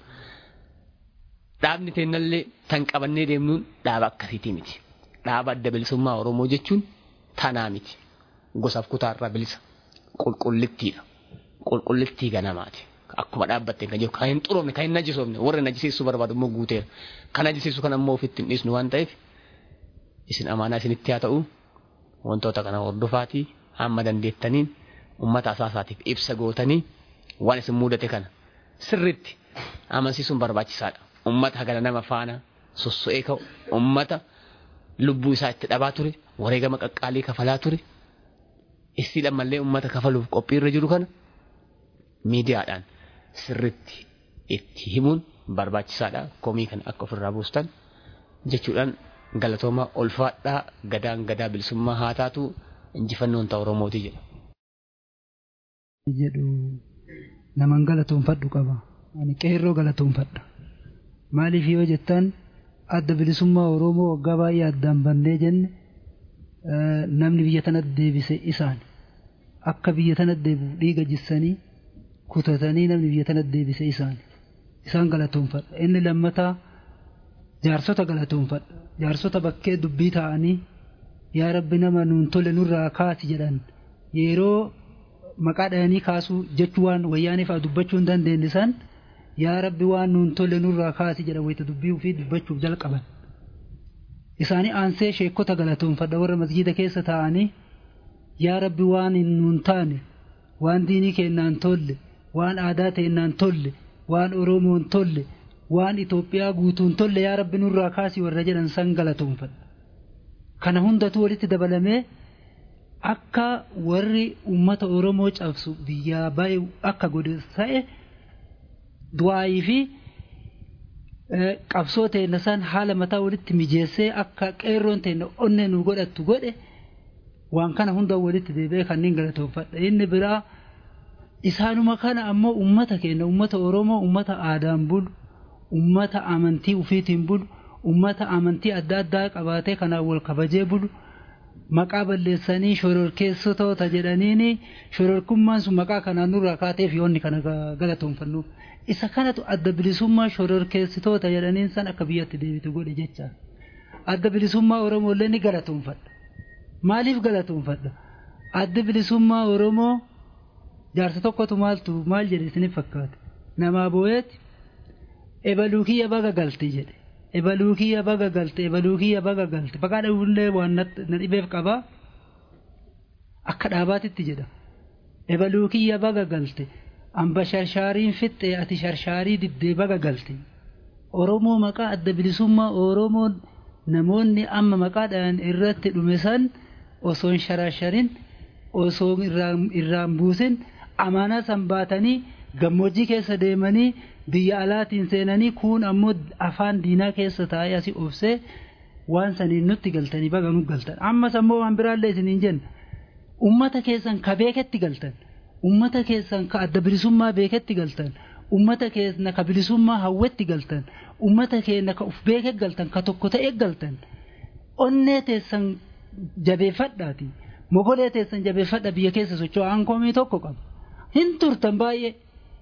dhaabni teennallee tan qabannee deemnuun dhaaba akkasiitii miti dhaaba adda bilisummaa oromoo jechuun tanaa miti gosaaf kutaarraa bilisa qulqullittiidha qulqullittii ganamaati akkuma dhaabbatte kan jiru kan hin xuroofne kan hin najjisoofne warri najjisiisuu barbaadu immoo guuteera kan najjisiisu kan ammoo ofitti hin dhiisnu waan ta'eef isin amaanaa isinitti haa ta'u wantoota kana hordofaatii hamma dandeettaniin ummata asaasaatiif ibsa gootanii waan isin mudate kana sirriitti amansiisuun barbaachisaadha. Ummata hagana nama faana sosso'ee ka'u ummata lubbuu isaa itti dhabaa ture wareegama qaqqaalii kafalaa ture isii dhammallee ummata kafaluuf qophii irra jiru kana miidiyaadhaan sirriitti itti himuun barbaachisaadha. Komii kana akka ofirraa buustan jechuudhaan galatooma ulfaadhaa gadaan gadaa bilisummaa haa taatu injifannoon ta'a Oromooti jedha. jedhu naman galatoonfadhu qaba ani qeerroo galatoonfadha maaliif yoo jettaan adda bilisummaa oromoo waggaa baay'ee addaan bannee jenne namni biyya tanatti deebise isaan akka biyya tanatti deebi'u dhiiga jissanii kutatanii namni biyya tanatti deebise isaan isaan galatoonfadha inni lammataa jaarsota galatoonfadha jaarsota bakkee dubbii ta'anii yaa rabbi nama nuun tole nurraa kaasi jedhan yeroo maqaa dhahanii kaasuu jechuu waan wayyaanii fa'aa dubbachuu hin dandeenye san yaa rabbi waan nuun tolle nurraa kaasi jedha wayita dubbii ofii dubbachuuf jalqaban isaanii aansee sheekota galatoonfadha warra masjida keessa taa'anii yaa rabbi waan nuun taane waan diinii kennaan tolle waan aadaa teennaan tolle waan oromoon tolle waan Itoophiyaa guutuun tolle yaa rabbi nurraa kaasi warra jedhan san galatoonfadha kana hundatu walitti dabalamee akka warri ummata oromoo cabsu biyyaa bahe akka godhe ta'e du'aayii fi qabsoo teenna san haala mataa walitti mijeessee akka qeerroon teenna onnee nu godhattu godhe waan kana hunda walitti deebi'ee kanneen galatoonfadha inni biraa isaanuma kana ammoo ummata keenya ummata oromoo ummata aadaan bulu ummata amantii ufiitiin bulu ummata amantii adda addaa qabaatee kanaan wal kabajee bulu maqaa balleessanii shororkeessitoota jedhaniini shororkummaan sun maqaa kanaan nurraa kaateef yoonni kana galatoonfannuuf isa kanatu adda bilisummaa shororkeessitoota jedhaniin san akka biyyatti deebitu godhe jecha adda bilisummaa oromoollee ni galatoonfadha maaliif galatoonfadha adda bilisummaa oromoo jaarsa tokkotu maaltu maal jedhe isiniif fakkaate namaa boo'eeti ebaluu kiyya baga galte jedhe ebaluu kiyya baga galte ebaluu kiyya baga galte baqaa dhawullee waan na dhibeef qabaa akka dhaabaatitti jedha ebaluu kiyya baga galte amba sharshaariin fixxe ati sharshaarii diddee baga galte oromoo maqaa adda bilisummaa oromoo namoonni amma maqaadhaan irratti dhume san osoon sharasharin osoo irraan buusin amaanaa san baatanii gammoojjii keessa deemanii biyya alaatiin seenanii kun ammoo afaan diinaa keessa taa'ee asii obsee waan saniin nutti galtanii baga nu galtan ammas ammoo waan biraallee isiniin jenna ummata keessan ka beeketti galtan ummata keessan ka adda bilisummaa beeketti galtan ummata keenya ka bilisummaa hawwetti galtan ummata keenya ka uf beeke galtan ka tokko ta'e galtan onnee teessan jabeeffadhaati mogolee teessan jabeeffadha biyya keessa socho'aa aankoomii tokko qaba hin turtan baay'ee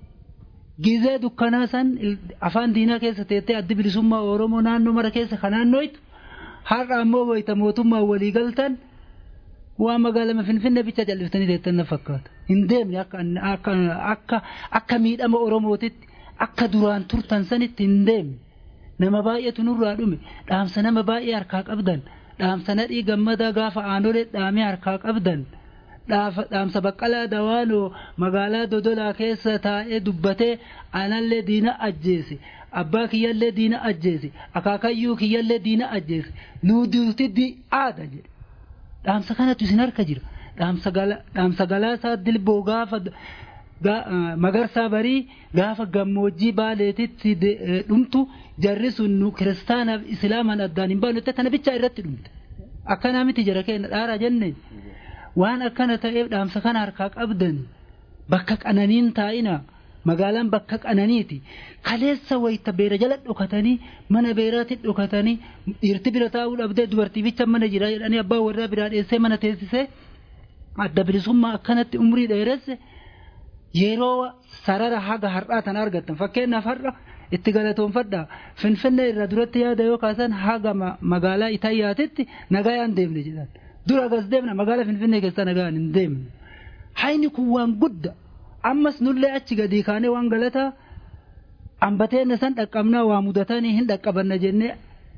gizee dukkanaa san afaan diinaa keessa teettee addi bilisummaa oromoo naannoo mara keessa ka naannooytu har'a ammoo wayita mootummaa walii galtan waan magaalama finfinnee bicha calliftanii teettan na fakkaata hin deemne akka akka akka miidhama oromootitti akka duraan turtan sanitti hin deemne nama baay'eetu nurraa dhume dhaamsa nama baay'ee harkaa qabdan dhaamsa nadhii gammadaa gaafa aanolee dhaamee harkaa qabdan dhaamsa baqqalaa dawaanoo magaalaa dodolaa keessa taa'ee dubbatee anallee diina ajjeese abbaa kiyyallee diina ajjeese akaakayyuu kiyyallee diina ajjeese nuu duuti aada jedhe dhaamsa kanatu isin harka jira dhaamsa galaasaa dilboo gaafa magarsaa barii gaafa gammoojjii baaleetitti dhumtu jarri sun nu kiristaanaaf islaamaan addaan hin baanu tana bichaa irratti dhumte akkanaa miti jara keenya dhaara jenne waan akkana ta'eef dhaamsa kana harkaa qabdan bakka qananiin taa'ina magaalaan bakka qananiiti kaleessa wayita beera jala dhokatanii mana beeraatti dhokatanii dhiirti bira taa'uu dhabdee dubartii bicha mana jira jedhanii abbaa warraa biraa dheessee mana teessisee adda bilisummaa akkanatti umrii dheeresse yeroo sarara haga har'aa tan argattan fakkeenyaaf har'a itti galatoonfadha finfinnee irraa duratti yaada yoo kaasan haga magaalaa itayyaatitti nagayaan deemne jedhan dura gas deemna magaalaa finfinnee keessaa nagayaan hin deemne hayni kun waan gudda ammas nullee achi gadii kaanee waan galataa ambateenne san dhaqqabnaa waa mudatanii hin dhaqqabanna jennee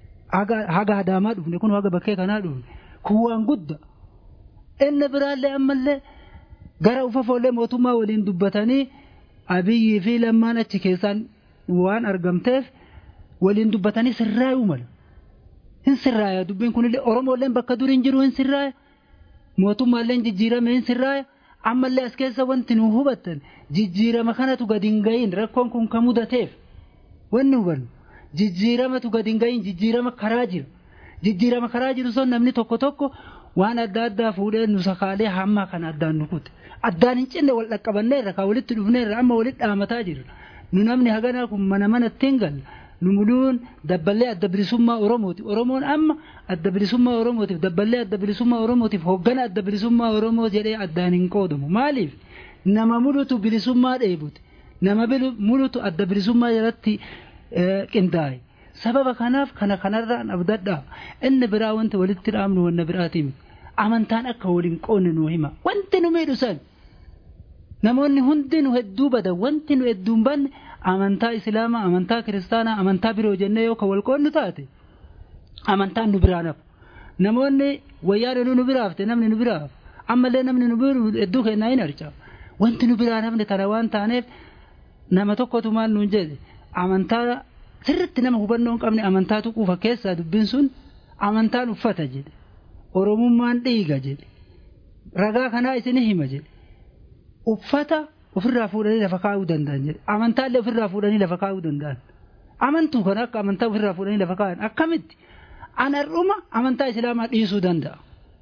haga hadaamaa dhufne kun haga bakkee kanaa dhufne kun waan gudda inni biraallee ammallee gara ufafoollee mootummaa waliin dubbatanii abiyyii fi lammaan achi keessaan waan argamteef waliin dubbatanii sirraayuu mala hin sirraaya dubbiin kunillee oromoolleen bakka dur hin jiru hin sirraaya mootummaalleen jijjiirame hin sirraaya ammallee as keessa wanti nu hubattan jijjiirama kanatu gadi hin gahin rakkoon kun ka mudateef wanni hubannu jijjiiramatu gadi hin gahin jijjiirama karaa jira jijjiirama karaa jiru son namni tokko tokko waan adda addaa fuudhee nu sakaalee hamma kana addaan nu kute addaan hin cinne wal dhaqqabanneerra ka walitti dhufneerra amma walitti dhaamataa jirra nu namni haganaa kun mana manatti hin galle nu muluun dabballee adda bilisummaa oromooti oromoon amma adda bilisummaa oromootiif dabballee adda bilisummaa oromootiif hoggana adda bilisummaa oromoo jedhee addaan hin qoodamu maaliif nama mulutu bilisummaa dheebute nama mulutu adda bilisummaa jalatti qindaa'e sababa kanaaf kana kanarraan abdadhaa inni biraa wanti walitti dhaamnu wanna biraatii miti amantaan akka waliin qoonne nu hima wanti nu miidhu san namoonni hundi nu hedduu badan wanti nu hedduun banne amantaa islaamaa amantaa kiristaanaa amantaa biroo jennee yoo ka wal qoodnu taate amantaan nu biraa nafu namoonni wayyaanee nu biraa hafte namni nu biraa hafu ammallee namni nu biraa hedduu kennaa hin arca wanti nu biraa nafne kana waan taaneef nama tokkotu maal nuun jedhe amantaa sirritti nama hubannoo hin qabne amantaa tuquufa keessaa dubbiin sun amantaan uffata jedhe oromummaan dhiiga jedhe ragaa kanaa isin hima jedhe uffata ofirraa fuudhanii lafa kaa'uu danda'an jedhe amantaallee ofirraa fuudhanii lafa kaa'uu danda'an amantuu kana akka amantaa ofirraa fuudhanii lafa kaa'an akkamitti anarruma amantaa islaamaa dhiisuu danda'a.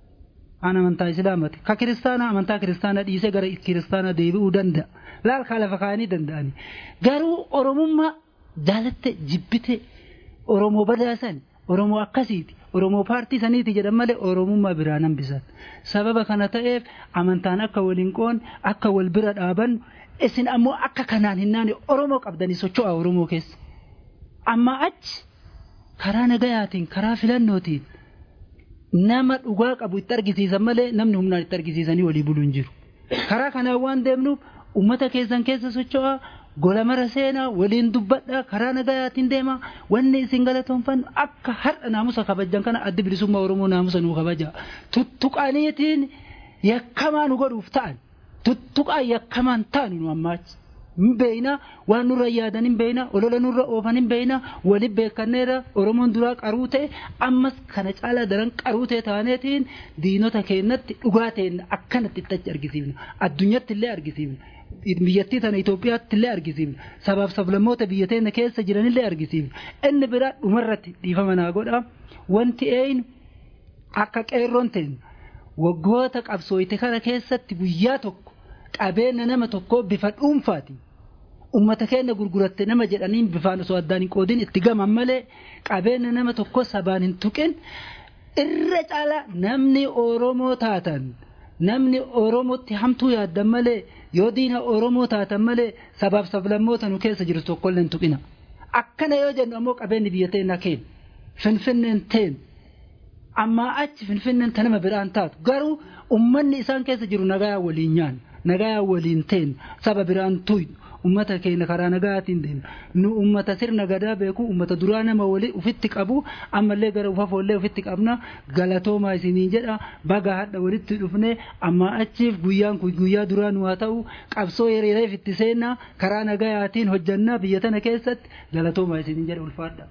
An amantaa islaamaati. Ka kiristaanaa amantaa kiristaanaa dhiisee gara kiristaanaa deebi'uu danda'a. Laal kaa lafa kaa'anii danda'ani. Garuu oromummaa jaalatte jibbite oromoo badaasan oromoo akkasiiti oromoo paartii saniiti jedhan malee oromummaa biraa nambisan. Sababa kana ta'eef amantaan akka waliin qoon akka wal bira dhaaban isin ammoo akka kanaan hin naane oromoo qabdanii socho'aa oromoo keessa. Amma achi karaa nagayaatiin karaa filannootiin nama dhugaa qabu itti argisiisan malee namni humnaan itti argisiisanii walii buluu hin jiru. Karaa kanaan waan deemnuuf uummata keessan keessa socho'aa gola mara seenaa waliin dubbadhaa karaa nagayaatiin deemaa wanni isin galatoonfannu akka har'a naamusa kabajan kana addi bilisummaa Oromoo naamusa nuu kabaja. Tuttuqaniitiin yakkamaa nu godhuuf ta'an tuttuqaa yakkamaan taanu nu ammaachi. hin beeyna waan nurra yaadan hin beeyna olola nurra oofan hin beeyna waliin beekanneerra oromoon duraa qaruu ta'e ammas kana caalaa daran qaruu ta'e taaneetiin diinota keenyatti dhugaa ta'e akkanatti itti achi argisiifna addunyatti illee argisiifna. biyyattii tana Itoophiyaatti illee argisiifna sabaaf sablammoota biyya teenya keessa jiranillee argisiifna inni biraa dhumarratti dhiifama naa godha wanti eenyu akka qeerroon teenya waggoota qabsooyte kana keessatti guyyaa tokko qabeenya nama tokko bifa dhuunfaati. Uummata keenya gurguratte nama jedhaniin bifaan osoo addaan hin qoodin itti gaman malee qabeenya nama tokko sabaan hin tuqin irra caalaa namni Oromoo taatan namni Oromootti hamtuu yaaddan malee yoo diina Oromoo taatan malee sabaaf sablammoota nu keessa jiru tokkollee hin tuqina. Akkana yoo jennu ammoo qabeenyi biyya teenya keenya finfinneen teen ammaa achi finfinneen ta nama biraan taatu garuu ummanni isaan keessa jiru nagaa waliin nyaanna. nagaa waliin teen saba biraan tuynu ummata keenya karaa nagaatiin deemna nu ummata sirna gadaa beeku ummata duraa nama walii ufitti qabu ammallee gara ufafoollee ufitti qabna galatoomaa isiniin jedha baga hadha walitti dhufne amma achiif guyyaan kun guyyaa duraa nu haa ta'u qabsoo hiriireef itti seenna karaa nagayaatiin hojjannaa biyya tana keessatti galatoomaa isiniin jedha ulfaadha.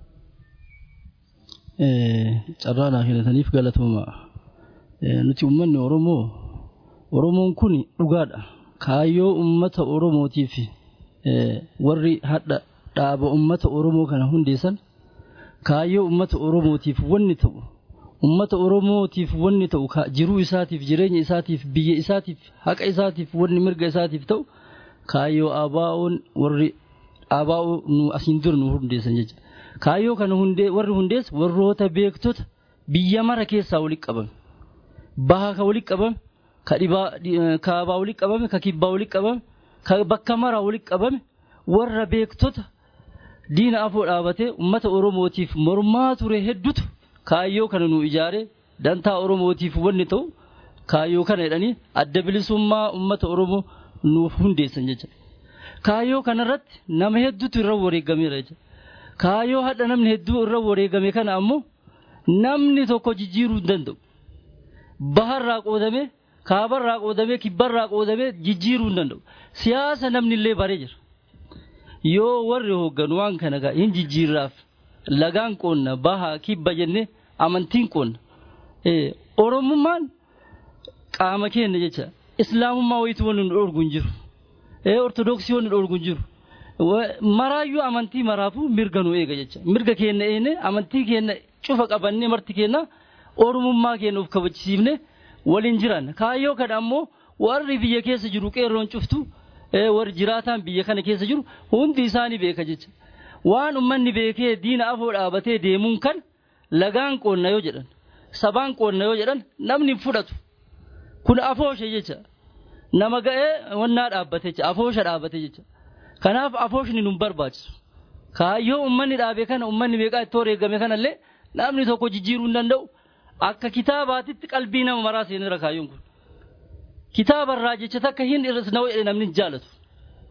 Carraa naa kennitaniif galatoomaa nuti uummanni Oromoo Oromoon kun dhugaadha. Kaayyoo uummata Oromootiif warri hadha dhaaba uummata Oromoo kana hundeessan kaayyoo uummata Oromootiif wanni ta'u uummata Oromootiif wanni ta'u jiruu isaatiif jireenya isaatiif biyya isaatiif haqa isaatiif wanni mirga isaatiif ta'u kaayyoo ABO'n warri ABO nu asiin dura nu hundeessan jecha. Kaayyoo kana hundee warri hundees warroota beektota biyya mara keessaa walitti qabame. Baha ka walitti qabame ka dhibaa kaabaa walitti qabame ka kibbaa walitti qabame ka bakka maraa walitti qabame warra beektota diina afoo dhaabatee ummata oromootiif mormaa ture hedduutu kaayyoo kana nu ijaare dantaa oromootiif wanni ta'u kaayyoo kana jedhanii adda bilisummaa ummata oromoo nuuf hundeessan jecha kaayyoo kanarratti nama hedduutu irra wareegameera jecha kaayyoo hadha namni hedduu irra wareegame kana ammoo namni tokko jijjiiruu hin danda'u baharraa qoodamee kaabarraa qoodamee kibbarraa qoodamee jijjiiruu hin danda'u siyaasa namni illee baree jira yoo warri hoogganu waan kana gaa hin jijjiirraaf lagaan qoonna bahaa kibba jennee amantiin qoonna oromummaan qaama keenya jecha islaamummaa wayitu wanni nu dhorgu hin jiru ortodoksii wanni dhorgu hin jiru maraayyuu amantii maraafuu mirga nu eega jecha mirga keenya eene amantii keenya cufa qabannee marti keenya oromummaa keenya of kabachisiifne waliin jiran kaayyoo kana ammoo warri biyya keessa jiru qeerroon cuftu warri jiraataan biyya kana keessa jiru hundi isaanii beeka jecha waan ummanni beekee diina afoo dhaabatee deemuun kan lagaan qoonna yoo jedhan sabaan qoonna yoo jedhan namni fudhatu kun afooshe jecha nama ga'ee wannaa dhaabbate jecha afoosha dhaabbate jecha kanaaf afooshni nun barbaachisu kaayyoo ummanni dhaabe kana ummanni beekaa itti wareegame kanallee namni tokko jijjiiruu hin danda'u akka kitaabaatitti qalbii nama maraa seenira kaayyoon kun kitaabarraa jecha takka hin irras na jedhe namni jaalatu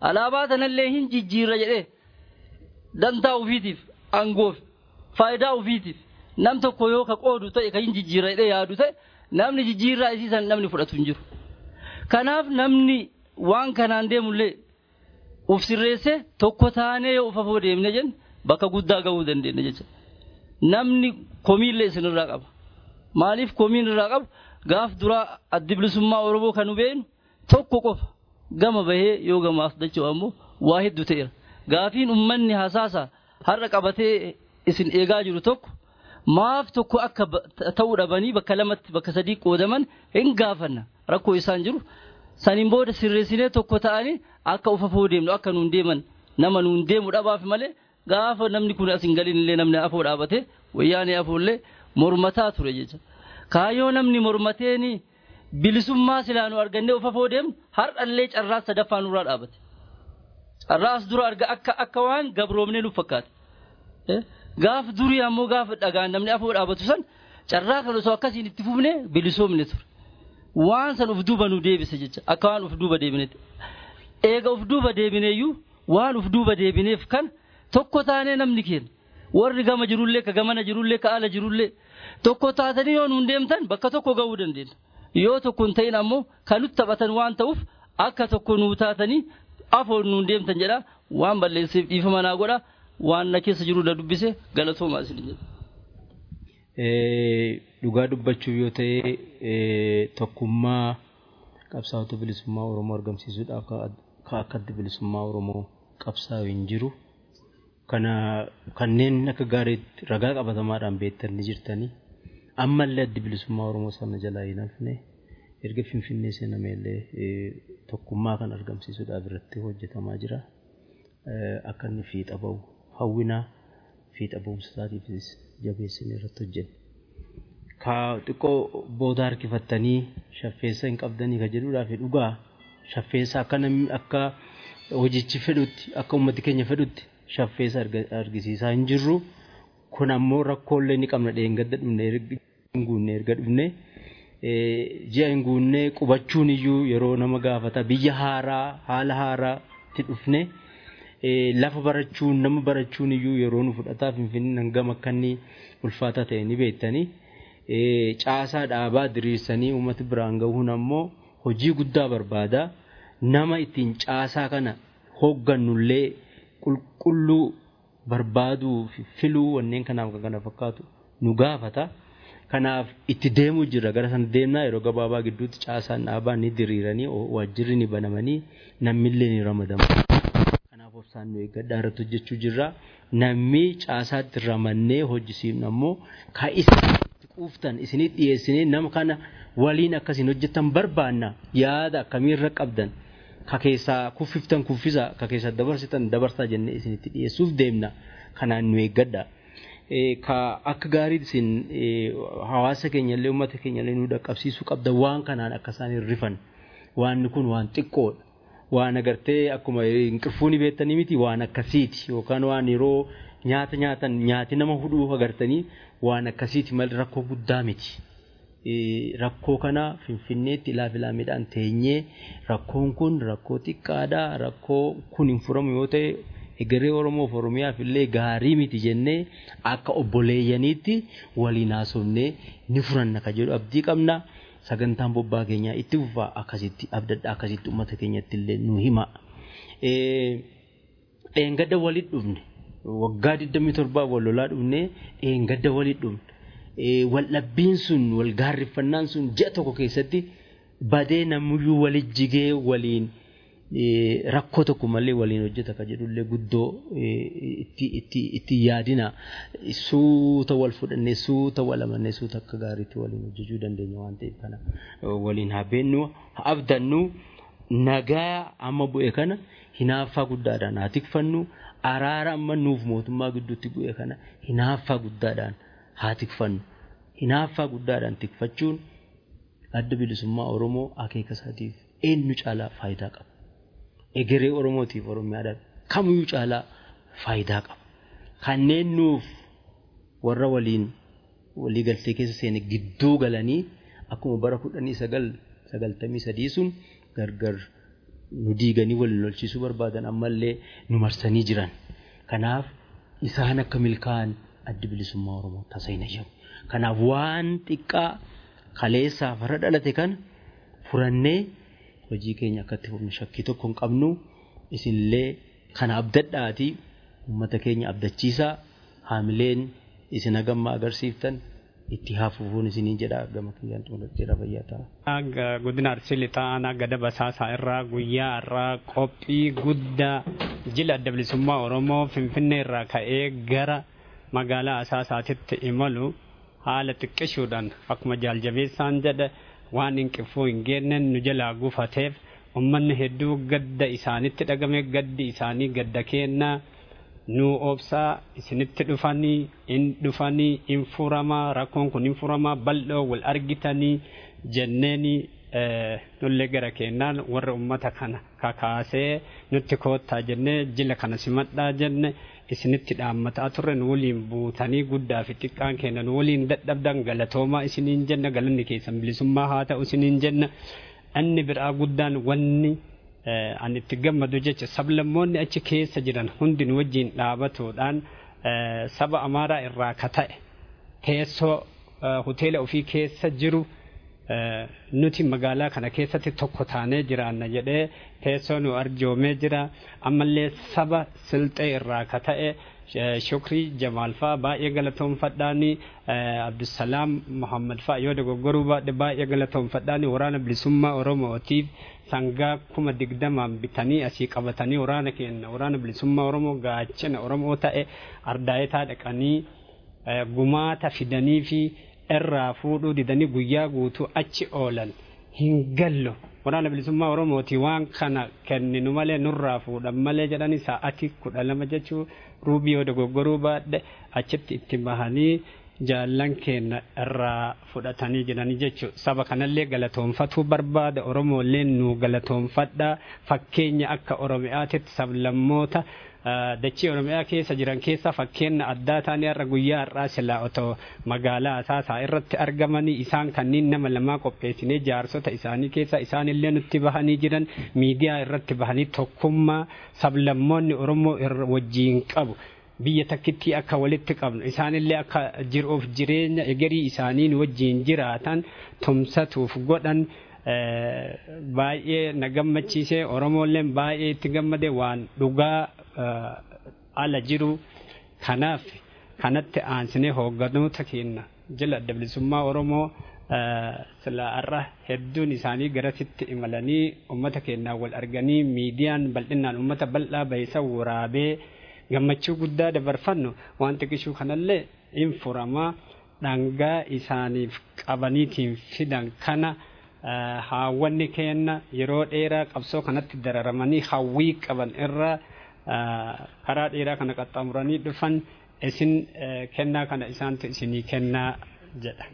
alaabaa tanallee hin jijjiirra jedhee dantaa ofiitiif aangoof faayidaa ofiitiif nam tokko yoo ka qoodu ta'e ka hin jijjiirra jedhee yaadu ta'e namni jijjiirraa isii san namni fudhatu hin jiru. Kanaaf namni waan kanaan deemullee uf sirreessee tokko taanee yoo ufafoo deemne jenna bakka guddaa gahuu dandeenya jecha. Namni komiillee isinirraa qaba. Maaliif komiin irraa qabu gaaf duraa addi bilisummaa Oromoo kan nu beeknu tokko qofa gama bahee yoo gamaaf dacha'u ammoo waa hedduu ta'eera. Gaafiin uummanni hasaasa har'a qabatee isin eegaa jiru tokko maaf tokko akka ta'uu dhabanii bakka lamatti bakka sadii qoodaman hin gaafanna rakkoo isaan jiru. Saniin booda sirreessinee tokko ta'anii akka ufafoo deemnu akka nuun deeman nama nuun deemu dhabaaf malee gaafa namni kun as hin galin illee namni afoo dhaabate wayyaanee afoollee mormataa ture jecha. Kaayyoo namni mormateeni bilisummaa silaa nu argannee ufafoo deemnu har'allee carraa sadaffaa nurraa dhaabate. Carraa as dura arga akka akka waan gabroomnee nuuf fakkaate. Gaaf durii ammoo gaafa dhagaan namni afoo dhaabatu san carraa kan osoo akkasiin itti fufne bilisoomne ture. Waan san uf duuba nu deebise jecha akka waan uf duuba deebinetti. Eega uf duuba deebineeyyuu waan uf duuba deebineef kan tokko taanee namni keenya. warri gama jirullee ka gamana jirullee ka ala jirullee tokko taatanii yoo nuun deemtan bakka tokko gahuu dandeenya. Yoo tokko hin ta'in ammoo kan nutti taphatan waan ta'uuf akka tokko nuu taatanii afoon nuun deemtan jedha waan balleesseef dhiifama naa godha waan na keessa jiru na dubbise galatoomaa isin jedha. Dhugaa dubbachuuf yoo ta'e tokkummaa qabsaa'ota bilisummaa Oromoo argamsiisuudhaaf kan akka adda bilisummaa Oromoo qabsaa'u hin jiru. kana kanneen akka gaariitti ragaa qabatamaadhaan beektan ni jirtanii ammallee addi bilisummaa Oromoo sana jalaa hin hafne erga Finfinnee seenameellee tokkummaa kan argamsiisuudhaaf irratti hojjetamaa jira. Akka inni fiixa bahu hawwinaa fiixa ba'umsaatiifis jabeessinee irratti hojjenna. Ka xiqqoo booda harkifattanii shaffeessa hin qabdanii ka jedhuudhaaf dhugaa shaffeessa akka namni akka hojichi fedhutti akka uummati keenya fedhutti shaffeessa argisiisaa hin jirru kun ammoo rakkoolee ni qabna dheengadda dhufne hin guunne erga dhufne ji'a hin guunne qubachuun iyyuu yeroo nama gaafata biyya haaraa haala haaraatti dhufne lafa barachuun nama barachuun iyyuu yeroo nu fudhataa finfinnee hangam akka inni ulfaataa ta'e ni beektanii caasaa dhaabaa diriirsanii uummata biraan gahuun ammoo hojii guddaa barbaada nama ittiin caasaa kana hooggannullee qulqulluu barbaaduu fi filuu wanneen kanaaf kan kana fakkaatu nu gaafata. Kanaaf itti deemuu jira gara sana deemnaa yeroo gabaabaa gidduutti caasaan dhaabaa ni diriiranii waajjirri ni banamanii nammillee ni ramadamu. Kanaaf obsaan nu eeggadhaa irratti hojjechuu jirra. Namni caasaatti ramannee hojjisiifnu ammoo ka itti quuftan isinitti dhiyeessinee nama kana waliin akkasiin hojjetan barbaanna yaada akkamiirra qabdan. ka keessaa kuffiftan kuffisa ka keessaa dabarsitan dabarsaa jennee isinitti dhiyeessuuf deemna kanaan nu eeggadha. Ka akka gaarii isin hawaasa keenyallee uummata keenyallee nu dhaqqabsiisuu qabda waan kanaan akka isaan hin rifan waanni kun waan xiqqoodha. Waan agartee akkuma hinqirfuuni beektanii miti waan akkasiiti yookaan waan yeroo nyaata nyaatan nyaati nama hudhuu agartanii waan akkasiiti malee rakkoo guddaa miti. rakkoo kana finfinneetti ilaafilaamiidhaan teenyee rakkoon kun rakkoo xiqqaadha rakkoo kun hin furamu yoo ta'e egeree oromoof oromiyaaf illee gaarii miti jennee akka obboleeyyaniitti waliin haasofnee ni furanna ka jedhu abdii qabna sagantaan bobbaa keenyaa itti fufaa akkasitti abdadha akkasitti uummata keenyatti illee nu hima. Dheengadda walitti dhufne waggaa 27 wal lolaa dhufne dheengadda walitti dhufne. waldhabbiin sun wal gaarriffannaan sun ji'a tokko keessatti badee namuyyuu walit jigee waliin rakkoo tokko malee waliin hojjeta ka jedhullee guddoo itti yaadina suuta wal fudhannee suuta wal amannee suuta akka gaariitti waliin hojjechuu dandeenya waan ta'eef kana waliin haa beennu haa abdannu nagaa amma bu'e kana hinaaffaa guddaadhaan haa tikfannu araara amma nuuf mootummaa gidduutti bu'e kana hinaaffaa guddaadhaan haa tikfannu. Hinaaffaa guddaadhaan tikfachuun adda bilisummaa Oromoo akeeka isaatiif eenyu caalaa faayidaa qaba. Egeree Oromootiif Oromiyaadhaaf kamiyyuu caalaa faayidaa qaba. Kanneen nuuf warra waliin waliigaltee keessa seene gidduu galanii akkuma bara kudhanii sagal sagaltamii sadii sun gargar nu diiganii wal lolchiisuu barbaadan ammallee nu marsanii jiran. Kanaaf isaan akka milkaa'an addi bilisummaa Oromoo tasaina jiru. Kanaaf waan xiqqaa kaleessaaf har'a dhalate kana furannee hojii keenya akkatti fufnu shakkii tokko hin qabnu isinillee kana abdadhaatii uummata keenya abdachiisaa haamileen isin hagamma agarsiiftan itti hafuufuun isiniin jedha gama kiyyaan xumuratti fayyaa ta'a. Godina Arsii Lixaa aanaa gada basaasaa irraa guyyaa irraa qophii guddaa jila adda bilisummaa Oromoo Finfinnee irraa ka'ee gara magaalaa asaasaatitti imalu haala xiqqishuudhaan akkuma jaaljabeessaan jedhe waan hinqifuu hin geenne nu jalaa gufateef ummanni hedduu gadda isaanitti dhagame gaddi isaanii gadda kennaa nu obsaa isinitti dhufanii in dhufanii in furamaa rakkoon kun in furamaa bal'oo wal argitanii jenneeni nullee gara kennaan warra ummata kana kakaasee nutti koottaa jennee jila kana simadhaa jenne isinitti dhaammataa turre nu waliin buutanii guddaa fi xiqqaan keenya nu waliin dadhabdan galatoomaa isiniin jenna galanni keessan bilisummaa haa ta'u isiniin jenna inni biraa guddaan wanni ani itti gammadu jecha sablammoonni achi keessa jiran hundi nu wajjin dhaabatuudhaan saba amaaraa irraa ka ta'e teessoo hoteela ofii keessa jiru nuti magaalaa kana keessatti tokko taanee jiraanna jedhee teessoo nu arjoomee jira ammallee saba silxee irraa ka ta'e shukrii jamaal faa baay'ee galatoomfadhaani abdusalaam muhammad faa yoo dogoggoruu baadhe baay'ee galatoomfadhaani waraana bilisummaa oromootiif sangaa kuma digdamaan bitanii asii qabatanii waraana keenya waraana bilisummaa oromoo gaachana oromoo ta'e ardaayetaa dhaqanii gumaata fidanii fi irraa fuudhuu didanii guyyaa guutuu achi oolan hin gallo waraana bilisummaa oromooti waan kana kenninu malee nurraa fuudhan malee jedhanii sa'atii kudha lama jechuu ruubiyoo dogoggoruu baadhe achitti itti bahanii jaallan keenya irraa fudhatanii jiranii jechuudha. Saba kanallee galatoonfatuu barbaada Oromoollee nu galatoonfadhaa fakkeenya akka Oromiyaatitti sablammoota dachee Oromiyaa keessa jiran keessa fakkeenya addaa ta'anii har'a guyyaa har'aa silaa otoo magaalaa asaasaa irratti argamanii isaan kanneen nama lamaa qopheessinee jaarsota isaanii keessa isaanillee nutti bahanii jiran miidiyaa irratti bahanii tokkummaa sablammoonni Oromoo wajjiin qabu. biyya takkitti akka walitti qabnu isaanillee akka jiruuf jireenya egerii isaaniin wajjiin jiraatan tumsatuuf godhan baay'ee na gammachiisee oromoolleen baay'ee itti gammade waan dhugaa ala jiru kanaaf kanatti aansinee hoogganoota keenya jala adda bilisummaa oromoo sila har'a hedduun isaanii garasitti imalanii ummata keenyaa wal arganii miidiyaan bal'inaan ummata bal'aa baay'isa waraabee gammachuu guddaa dabarfannu waan xiqqishuu kanallee in furamaa dhangaa isaaniif qabaniitiin fidan kana haawwanni keenna yeroo dheeraa qabsoo kanatti dararamanii hawwii qaban irra karaa dheeraa kana qaxxaamuranii dhufan isin kennaa kana isaantu isinii kennaa jedha.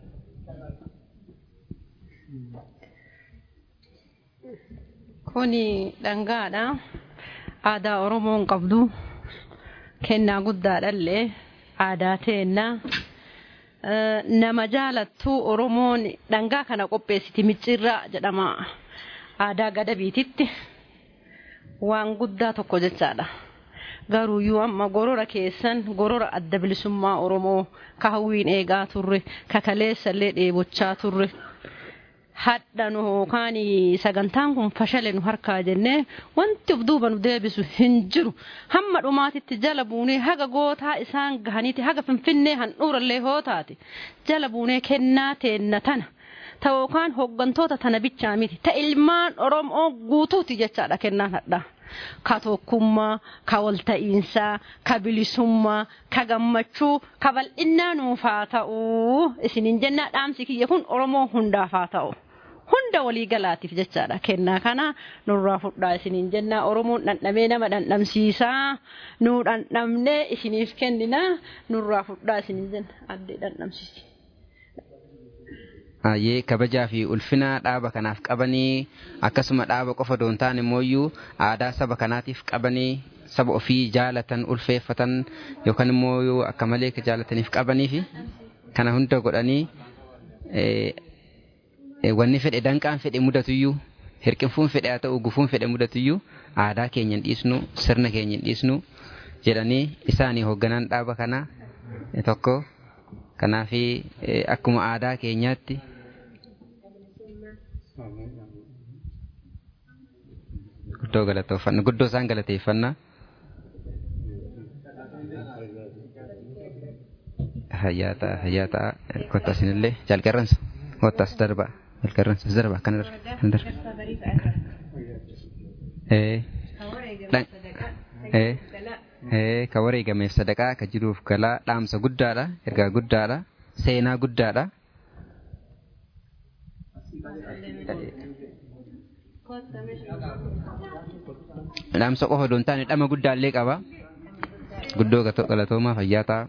Kuni dhangaadha. Aadaa Oromoon qabdu. kennaa guddaadhallee aadaa teenna nama jaalattu oromoon dhangaa kana qopheessiti micciirraa jedhama aadaa gadabiititti waan guddaa tokko jechaadha garuuyyuu amma gorora keessan gorora adda bilisummaa oromoo ka hawwiin eegaa turre ka kaleessallee dheebochaa turre hadha nu yookaan sagantaan kun fashale nu harkaa jennee wanti of duuba nu deebisu hin jiru hamma dhumaatitti jala buunee haga gootaa isaan gahaniiti haga finfinnee handhuurallee hoo taate jala buunee kennaa teenna tana ta yookaan hooggantoota tana bichaa miti ta ilmaan oromoo guutuuti jechaadha kennaan hadhaa. ka tokkummaa ka walta'iinsaa ka bilisummaa ka gammachuu ka bal'innaa nuuf haa ta'uu isiniin jennaa dhaamsi kiyya kun oromoo hundaaf haa ta'u. hunda walii galaatiif jechaadha kennaa kana nurraa fudhaa isiniin jennaa oromoon dhandhamee nama dhandhamsiisaa nu dhandhamnee isiniif kennina nurraa fudhaa isiniin jenna addee dhandhamsiisi. Ayyee kabajaa fi ulfina dhaaba kanaaf qabanii akkasuma dhaaba qofa doon taane immoo aadaa saba kanaatiif qabanii saba ofii jaalatan ulfeeffatan yookaan immoo akka malee jaalataniif qabanii fi kana hunda godhanii wanni fedhe danqaan fedhe mudatuyyuu hirqinfuun fedhe haa ta'u gufuun fedhe mudatuyyuu aadaa keenya hin dhiisnu sirna keenya hin dhiisnu jedhanii isaanii hoogganaan dhaaba kanaa tokko kanaafi akkuma aadaa keenyaatti guddoo galatooffanna guddoo isaan galateeffannaa hayyaa ta'a hayyaa ta'a kottas inillee jalqarransa kottas darba jalqarransa darba kana darba kana darba ee ee ee ka wareegameef sadaqaa ka jiruuf galaa dhaamsa guddaadha ergaa guddaadha seenaa guddaadha dhaamsa qofa odoo hin taane dhama guddaallee qaba guddoo galatoomaa fayyaa ta'a.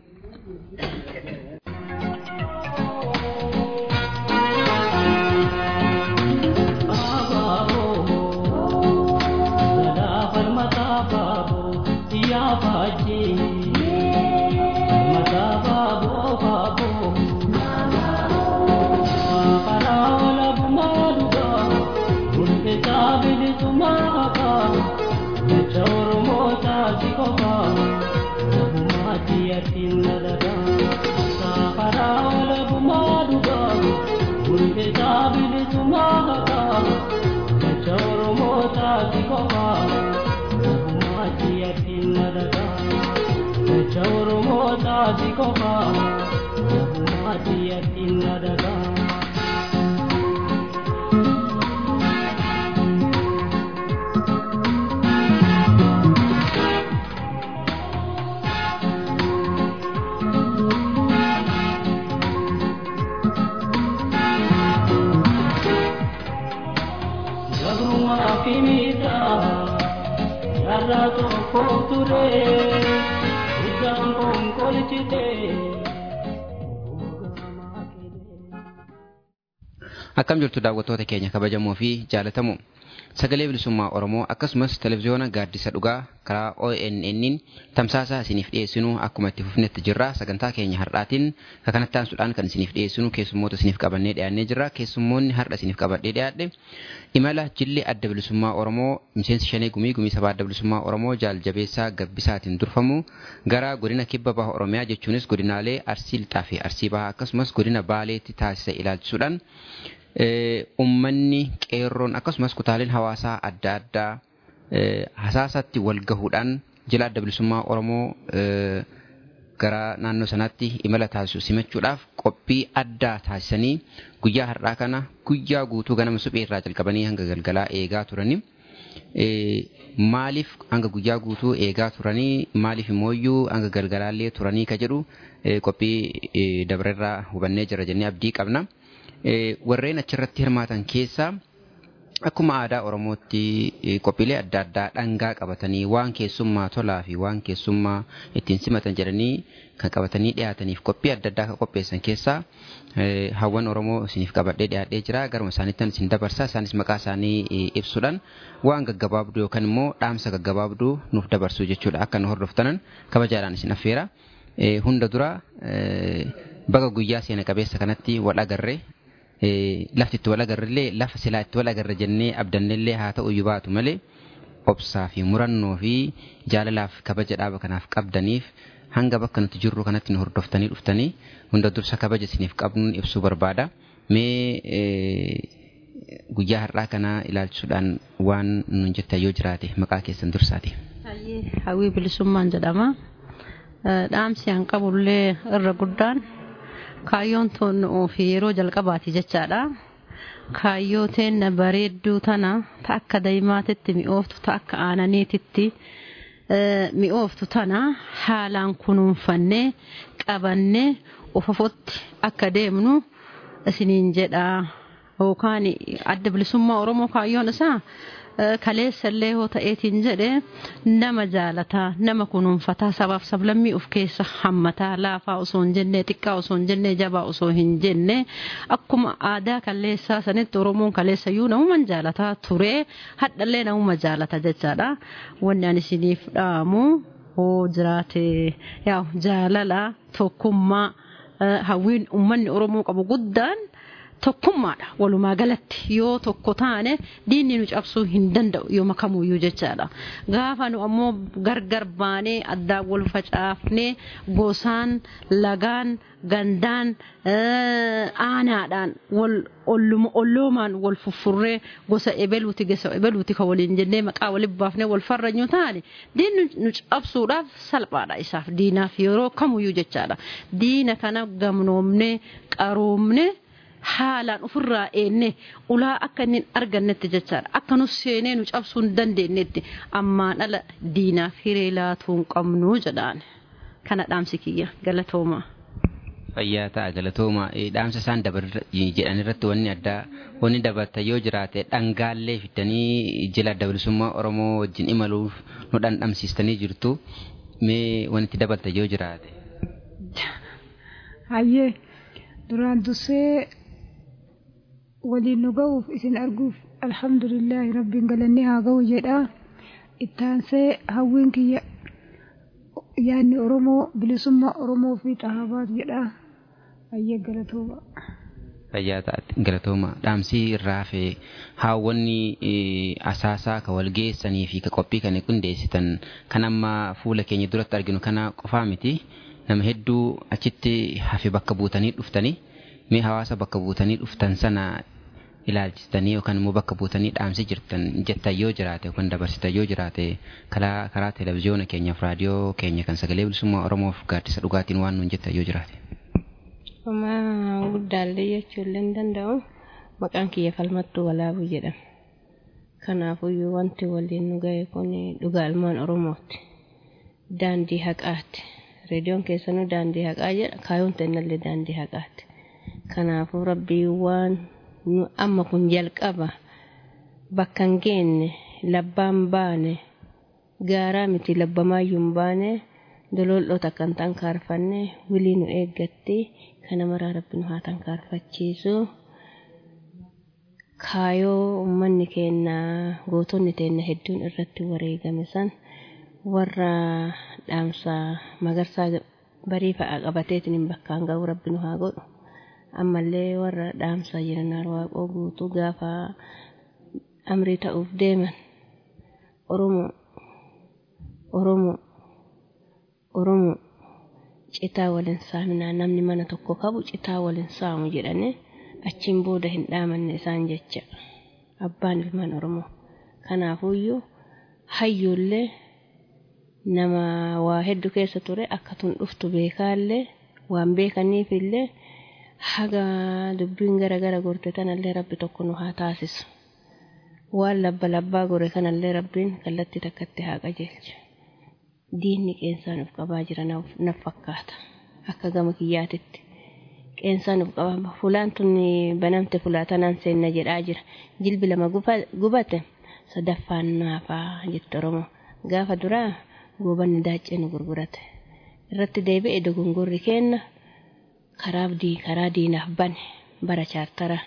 Akkam jirtu daawwattoota keenya kabajamoo fi jaalatamoo sagalee bilisummaa Oromoo akkasumas televezyiyoona gaaddisa dhugaa karaa ONN'n tamsaasa isiniif dhiyeessinu akkuma itti fufnetti jirra sagantaa keenya har'aatiin kanatti aansuudhaan kan isiniif dhiyeessinu keessummoota isiniif qabannee dhiyaannee jirra keessummoonni har'a isiniif qabadhee dhiyaadhe imala jilli adda bilisummaa Oromoo miseensi shanee gumii gumii sabaa adda bilisummaa Oromoo jaaljabeessaa gabbisaatiin durfamu gara godina kibba baha Oromiyaa jechuunis godinaalee Arsii Lixaa fi Arsii Bahaa akkasumas godina Baaleetti taasisa ilaalchisuudhaan ummanni qeerroon akkasumas kutaaleen hawaasaa adda addaa hasaasatti wal gahuudhaan jila adda bilisummaa Oromoo gara naannoo sanaatti imala taasisu simachuudhaaf qophii addaa taasisanii guyyaa har'aa kana guyyaa guutuu ganama suphee irraa jalqabanii hanga galgalaa eegaa turanii. Maaliif hanga guyyaa guutuu eegaa turanii maaliif immoo hanga galgalaallee turanii ka jedhu qophii dabarerraa hubannee jira jennee abdii qabna. warreen achirratti hirmaatan keessaa akkuma aadaa Oromootti qophiilee adda addaa dhangaa qabatanii waan keessummaa tolaa fi waan keessummaa ittiin simatan jedhanii kan qabatanii dhiyaataniif qophii adda addaa kan qopheessan keessaa hawwan Oromoo isiniif qabadhee dhiyaadhee jira garuma isaaniittan isin dabarsa isaanis maqaa isaanii ibsuudhaan waan gaggabaabduu yookaan immoo dhaamsa gaggabaabduu nuuf dabarsu jechuudha akka nu hordoftanan kabajaadhaan isin affeera hunda dura baga guyyaa seena qabeessa kanatti wal agarree lafti itti wal agarrellee lafa silaa itti wal agarre jennee abdannellee haa ta'u iyyuu baatu malee obsaa fi murannoo fi jaalalaaf kabaja dhaaba kanaaf qabdaniif hanga bakka nuti jirru kanatti nu hordoftanii dhuftanii hunda dursa kabaja isiniif qabnuun ibsuu barbaada. Mee guyyaa har'aa kana ilaalchisuudhaan waan nuun jettan yoo jiraate maqaa keessan dursaati. Hawwii bilisummaan jedhama. Dhaamsi an qabullee irra guddaan kaayyoon toonnoo fi yeroo jalqabaati jechaadha. Kaayyoo teenna bareedduu tana ta akka daa'imaatitti mi'ooftu ta akka aananiititti mi'ooftu tana haalaan kunuunfannee qabannee ofafotti akka deemnu isiniin jedha. Yookaan adda bilisummaa Oromoo kaayyoon isaa kaleessa illee yoo ta'eetiin jedhe nama jaalataa nama kunuunfataa sabaaf sablammii of keessa hammataa laafaa osoo hin jenne xiqqaa osoo hin jenne jabaa osoo hin jenne akkuma aadaa kaleessaa sanitti oromoon kaleessayyuu namuman jaalataa ture hadhallee namuma jaalata jechaadha wanni ani isiniif dhaamu hoo jiraate jaalala tokkummaa hawwiin ummanni oromoo qabu guddaan tokkummaadha walumaa galatti yoo tokko taane diinni nu cabsuu hin danda'u yoo makamuyyuu jechaadha gaafa nu ammoo gargar baanee addaan wal facaafnee gosaan lagaan gandaan aanaadhaan wal olloomaan wal fuffurree gosa ebeluuti gosa ebeluuti kan waliin jennee maqaa waliin baafnee wal farranyu taane diinni nu cabsuudhaaf salphaadha isaaf diinaaf yeroo kamuyyuu jechaadha diina kana gamnoomnee qaroomnee haalaan ofirraa eenne ulaa akka inni hin argannetti jechaadha akka nu seenee nu cabsuu hin dandeenyetti ammaan ala diinaaf hiree laatuu hin qabnu jedhaan kana dhaamsi kiyya galatoomaa. fayyaa ta'a galatooma dhaamsa isaan jedhan irratti wanni addaa wanni dabarta yoo jiraate dhangaallee fidanii jila adda bilisummaa oromoo wajjin imaluuf nu dhandhamsiistanii jirtu mee wanti dabarta yoo jiraate. Hayyee duraan dursee waliin nu ga'uuf isin arguuf alhamdulillahi rabbiin galanni haa ga'u jedha ittaansee hawwiin kiyya yaadni oromoo bilisummaa oromoo fi xahaabaat jedha hayyee galatooma. Fayyaa ta'atti galatooma dhaamsii irraa fi haawwanni asaasaa ka wal geessanii fi ka qophii kan qindeessitan kan amma fuula keenya duratti arginu kana qofaa miti nama hedduu achitti hafe bakka buutanii dhuftanii mee hawaasa bakka buutanii dhuftan sana ilaalchistanii yookaan immoo bakka buutanii dhaamsi jirtan jettan yoo jiraate yookaan dabarsitan yoo jiraate karaa karaa televezyiyoona keenyaaf raadiyoo keenya kan sagalee bilisummaa oromoof gaaddisa dhugaatiin waan nuun jettan yoo jiraate. Homaa guddaallee jechuun illee hin danda'u maqaan kiyya falmattuu walaabuu jedhama. Kanaafuyyuu wanti waliin nu ga'e kun dhugaa ilmaan oromooti. Daandii haqaati. Reediyoon keessanuu daandii haqaa jedha kaayyoon ta'inallee daandii haqaati. Kanaafuu rabbii waan nu amma kun jalqaba bakka hin geenye labbaan baane gaaraa miti labbamaayyuu hin baane dolol'oota kan tankaarfanne wilii nu eeggatti kana maraa rabbi nu haa tankaarfachiisu kaayoo ummanni keenya gootonni teenya hedduun irratti wareegame san warra dhaamsa magarsaa barii fa'aa qabateetiin bakkaan ga'u rabbi nu haa godhu. ammallee warra dhaamsa jiranaar waaqoo guutuu gaafa amrii ta'uuf deeman oromoo oromoo oromoo citaa waliin saaminaa namni mana tokko qabu citaa waliin saamu jedhanii achiin booda hin dhaamanne isaan jecha abbaan ilmaan oromoo kanaafuyyuu hayyoollee nama waa hedduu keessa ture akka tun dhuftu beekaallee waan beekaniifillee. haga dubbiin gara gara gorte kanallee rabbi tokko nu haa taasisu waan labba labbaa gore kanallee rabbiin kallattii takkatti haa qajeelchu diinni qeensaa nuuf qabaa jira naf fakkaata akka gama kiyyaatitti qeensaa nuuf qabaa fulaan tun banamte fulaa tanaan seenna jedhaa jira jilbi lama gubate sadaffaan naafaa jette oromoo gaafa duraa goobanni daaccee nu gurgurate irratti deebi'e dogongorri kenna karaa karaa diinaaf bane bara chaartara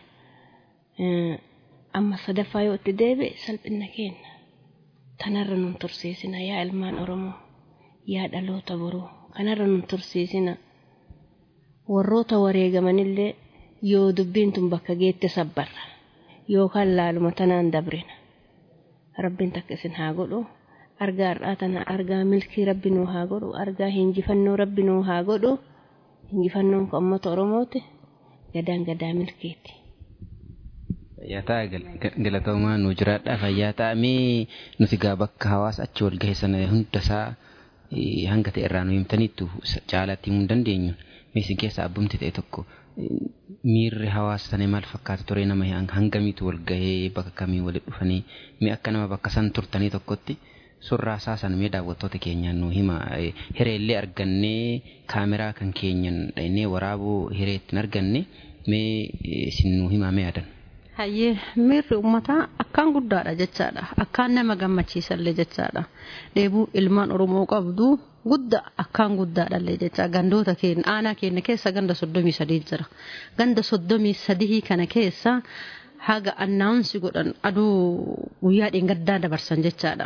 amma sadaffaa yoo itti deebi'e salphina kenna tanarra nun tursiisina yaa ilmaan oromoo yaa dhaloota boruu kanarra nun tursiisina warroota wareegamanillee yoo dubbiin tun bakka geette sabbarra yookaan laaluma tanaan dabrina rabbiin takka isin haa godhu argaa har'aa tana argaa milkii rabbi nuu haa godhu argaa hinjifannoo rabbi nuu haa godhu. injifannoon kun uummata oromooti gadaan gadaa milkeeti. Fayyaa ta'a galatoomaa nu jiraadha fayyaa ta'a mee nuti gaa bakka hawaasa achi wal gahe sana hundasaa hanga ta'e irraa nu himtaniittu caalaatti himuu hin dandeenyu mee isin keessaa abbumti ta'e tokko miirri hawaasa sana maal fakkaata ture nama hangamiitu wal gahee bakka kamii walitti dhufanii mee akka nama bakka san turtanii tokkotti. surraa saasan mee daawwattoota keenyaan nu hima hireellee argannee kaameraa kan keenyan dhaynee waraabuu hiree ittiin arganne mee isin nu hima mee yaadan. Hayyee miirri uummataa akkaan guddaadha jechaadha akkaan nama gammachiisallee jechaadha dheebuu ilmaan oromoo qabdu guddaa akkaan guddaadhallee jecha gandoota keenya aanaa keenya keessa ganda soddomii sadii jira ganda soddomii sadii kana keessa haga annaawunsi godhan aduu guyyaa dheengaddaa dabarsan jechaadha.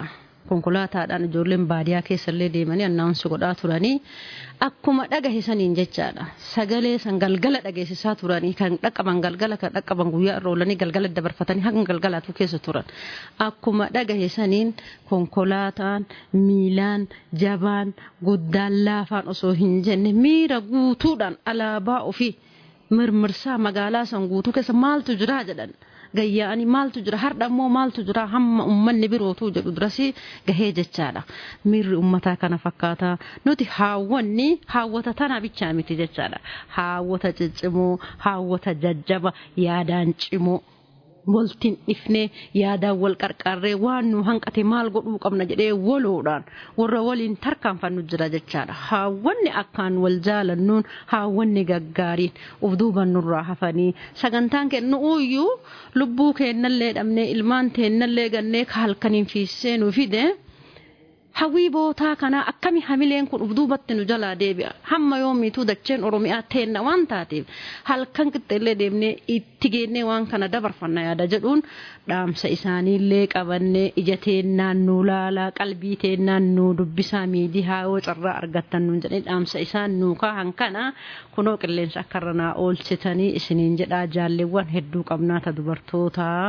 konkolaataadhaan ijoolleen baadiyaa keessallee deemanii annaawunsi godhaa turanii akkuma dhagahe saniin jechaadha sagalee san galgala dhageessisaa turanii kan dhaqqaban galgala kan dhaqqaban guyyaa irra oolanii galgala dabarfatanii hanga galgalaatu keessa turan akkuma dhagahe saniin konkolaataan miilaan jabaan guddaan laafaan osoo hin jenne miira guutuudhaan alaabaa ofii mirmirsaa magaalaa san guutuu keessa maaltu jiraa jedhan. gayyaa'anii maaltu jira har'a immoo maaltu jira hamma ummanni birootuu jedhu durasi gahee jechaadha miirri ummataa kana fakkaata nuti haawwanni haawwata tana bichaa miti jechaadha haawwata ciccimoo haawwata jajjaba yaadaan cimoo waltiin dhifnee yaadaan wal qarqaarree waan nu hanqate maal godhuu qabna jedhee waloodhaan warra waliin tarkaanfannu jira jechaadha haawwanni akkaan wal jaalannuun haawwanni gaggaariin uf duuban nurraa hafanii sagantaan kennu uyyuu lubbuu keennallee dhabnee ilmaan teennallee gannee halkaniin fiissee nu fide. hawwii bootaa kanaa akkami hamileen kun uf duubatti nu jalaa deebi'a hamma yoomiituu dacheen oromiyaa teenna waan taateef halkan qixxeellee deemnee itti geennee waan kana dabarfanna yaada jedhuun dhaamsa isaaniillee qabannee ija teennaan nu laalaa qalbii teennaan nu dubbisaa miidiyaa yoo carraa argattan nuun jedhee dhaamsa isaan nuu kaahan kana kunoo qilleensa akka irra naa oolchitanii isiniin jedhaa jaalleewwan hedduu qabnaata dubartootaa.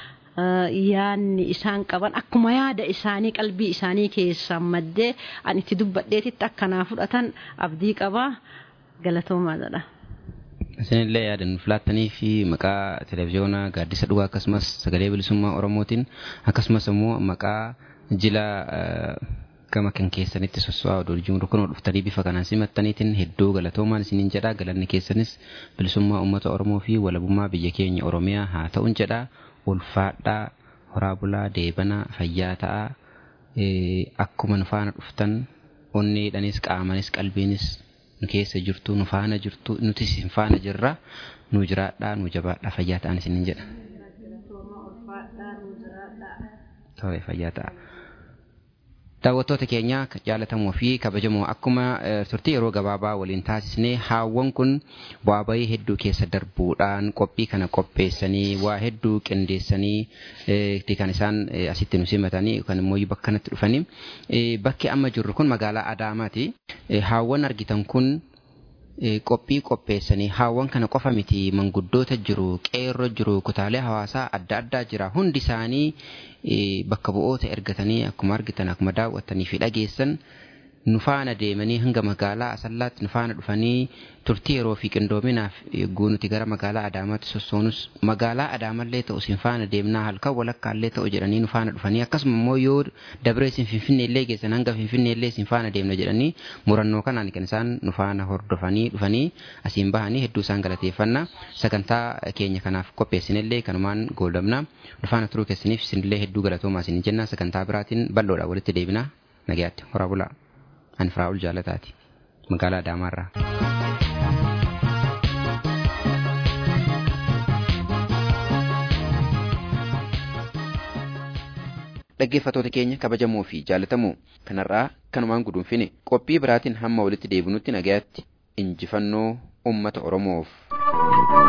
yaanni isaan qaban akkuma yaada isaanii qalbii isaanii keessaa maddee an itti dubbadheetitti akkanaa fudhatan abdii qabaa galatoomaa jedha. Isinillee yaada nuuf laattanii fi maqaa televezyiyoonaa gaaddisa dhugaa akkasumas sagalee bilisummaa Oromootiin akkasumas immoo maqaa jila gama kan keessanitti sosso'aa odoo jiru kunoo dhuftanii bifa kanaan simattaniitiin hedduu galatoomaan isiniin jedha galanni keessanis bilisummaa uummata Oromoo fi walabummaa biyya keenya Oromiyaa haa ta'uun jedha. ulfaadhaa horaa bulaa deebanaa fayyaa ta'aa akkuma nu faana dhuftan onneedhanis qaamanis qalbiinis nu keessa jirtu nu faana jirtu nutis hin faana jirra nu jiraadhaa nu jabaadhaa fayyaa ta'an isiniin jedha. Tole fayyaa ta'a. Daawwattoota keenya jaallatamoo fi kabajamoo akkuma turtii yeroo gabaabaa waliin taasisnee haawwan kun bu'aa bahii hedduu keessa darbuudhaan qophii kana qopheessanii waa hedduu qindeessanii kan isaan asitti nu simatanii yookaan immoo bakka kanatti dhufanii bakki amma jirru kun magaalaa Adaamaati. Haawwan argitan kun qophii qopheessanii haawwan kana qofa miti manguddoota jiru qeerroo jiru kutaalee hawaasaa adda addaa jira hundi isaanii bakka bu'oota ergatanii akkuma argitan akkuma daawwattanii fi dhageessan nu faana deemanii hanga magaalaa asallaatti nu faana dhufanii turtii yeroo fi qindoominaaf eeguu nuti gara magaalaa adaamaatti sossoonus magaalaa adaamallee ta'u isin faana deemnaa halkan walakkaallee ta'u jedhanii nu faana dhufanii akkasuma immoo yoo dabree isin finfinneellee geessan hanga finfinneellee isin faana deemna jedhanii murannoo kanaan kan isaan nu faana hordofanii dhufanii asiin bahanii hedduu isaan galateeffanna sagantaa keenya kanaaf qopheessinillee kanumaan goolabna nu faana turuu keessaniif isinillee hedduu galatoomaa isin jenna sagantaa biraatiin bal'oodha walitti deebina nagayaatti horaa bulaa. ani firaa'ul jaalataati magaalaa adaamaarraa. dhaggeeffatoota keenya kabajamoo fi jaalatamoo kanarraa kanumaan guduunfine qophii biraatiin hamma walitti deebinutti nagayaatti injifannoo ummata oromoof.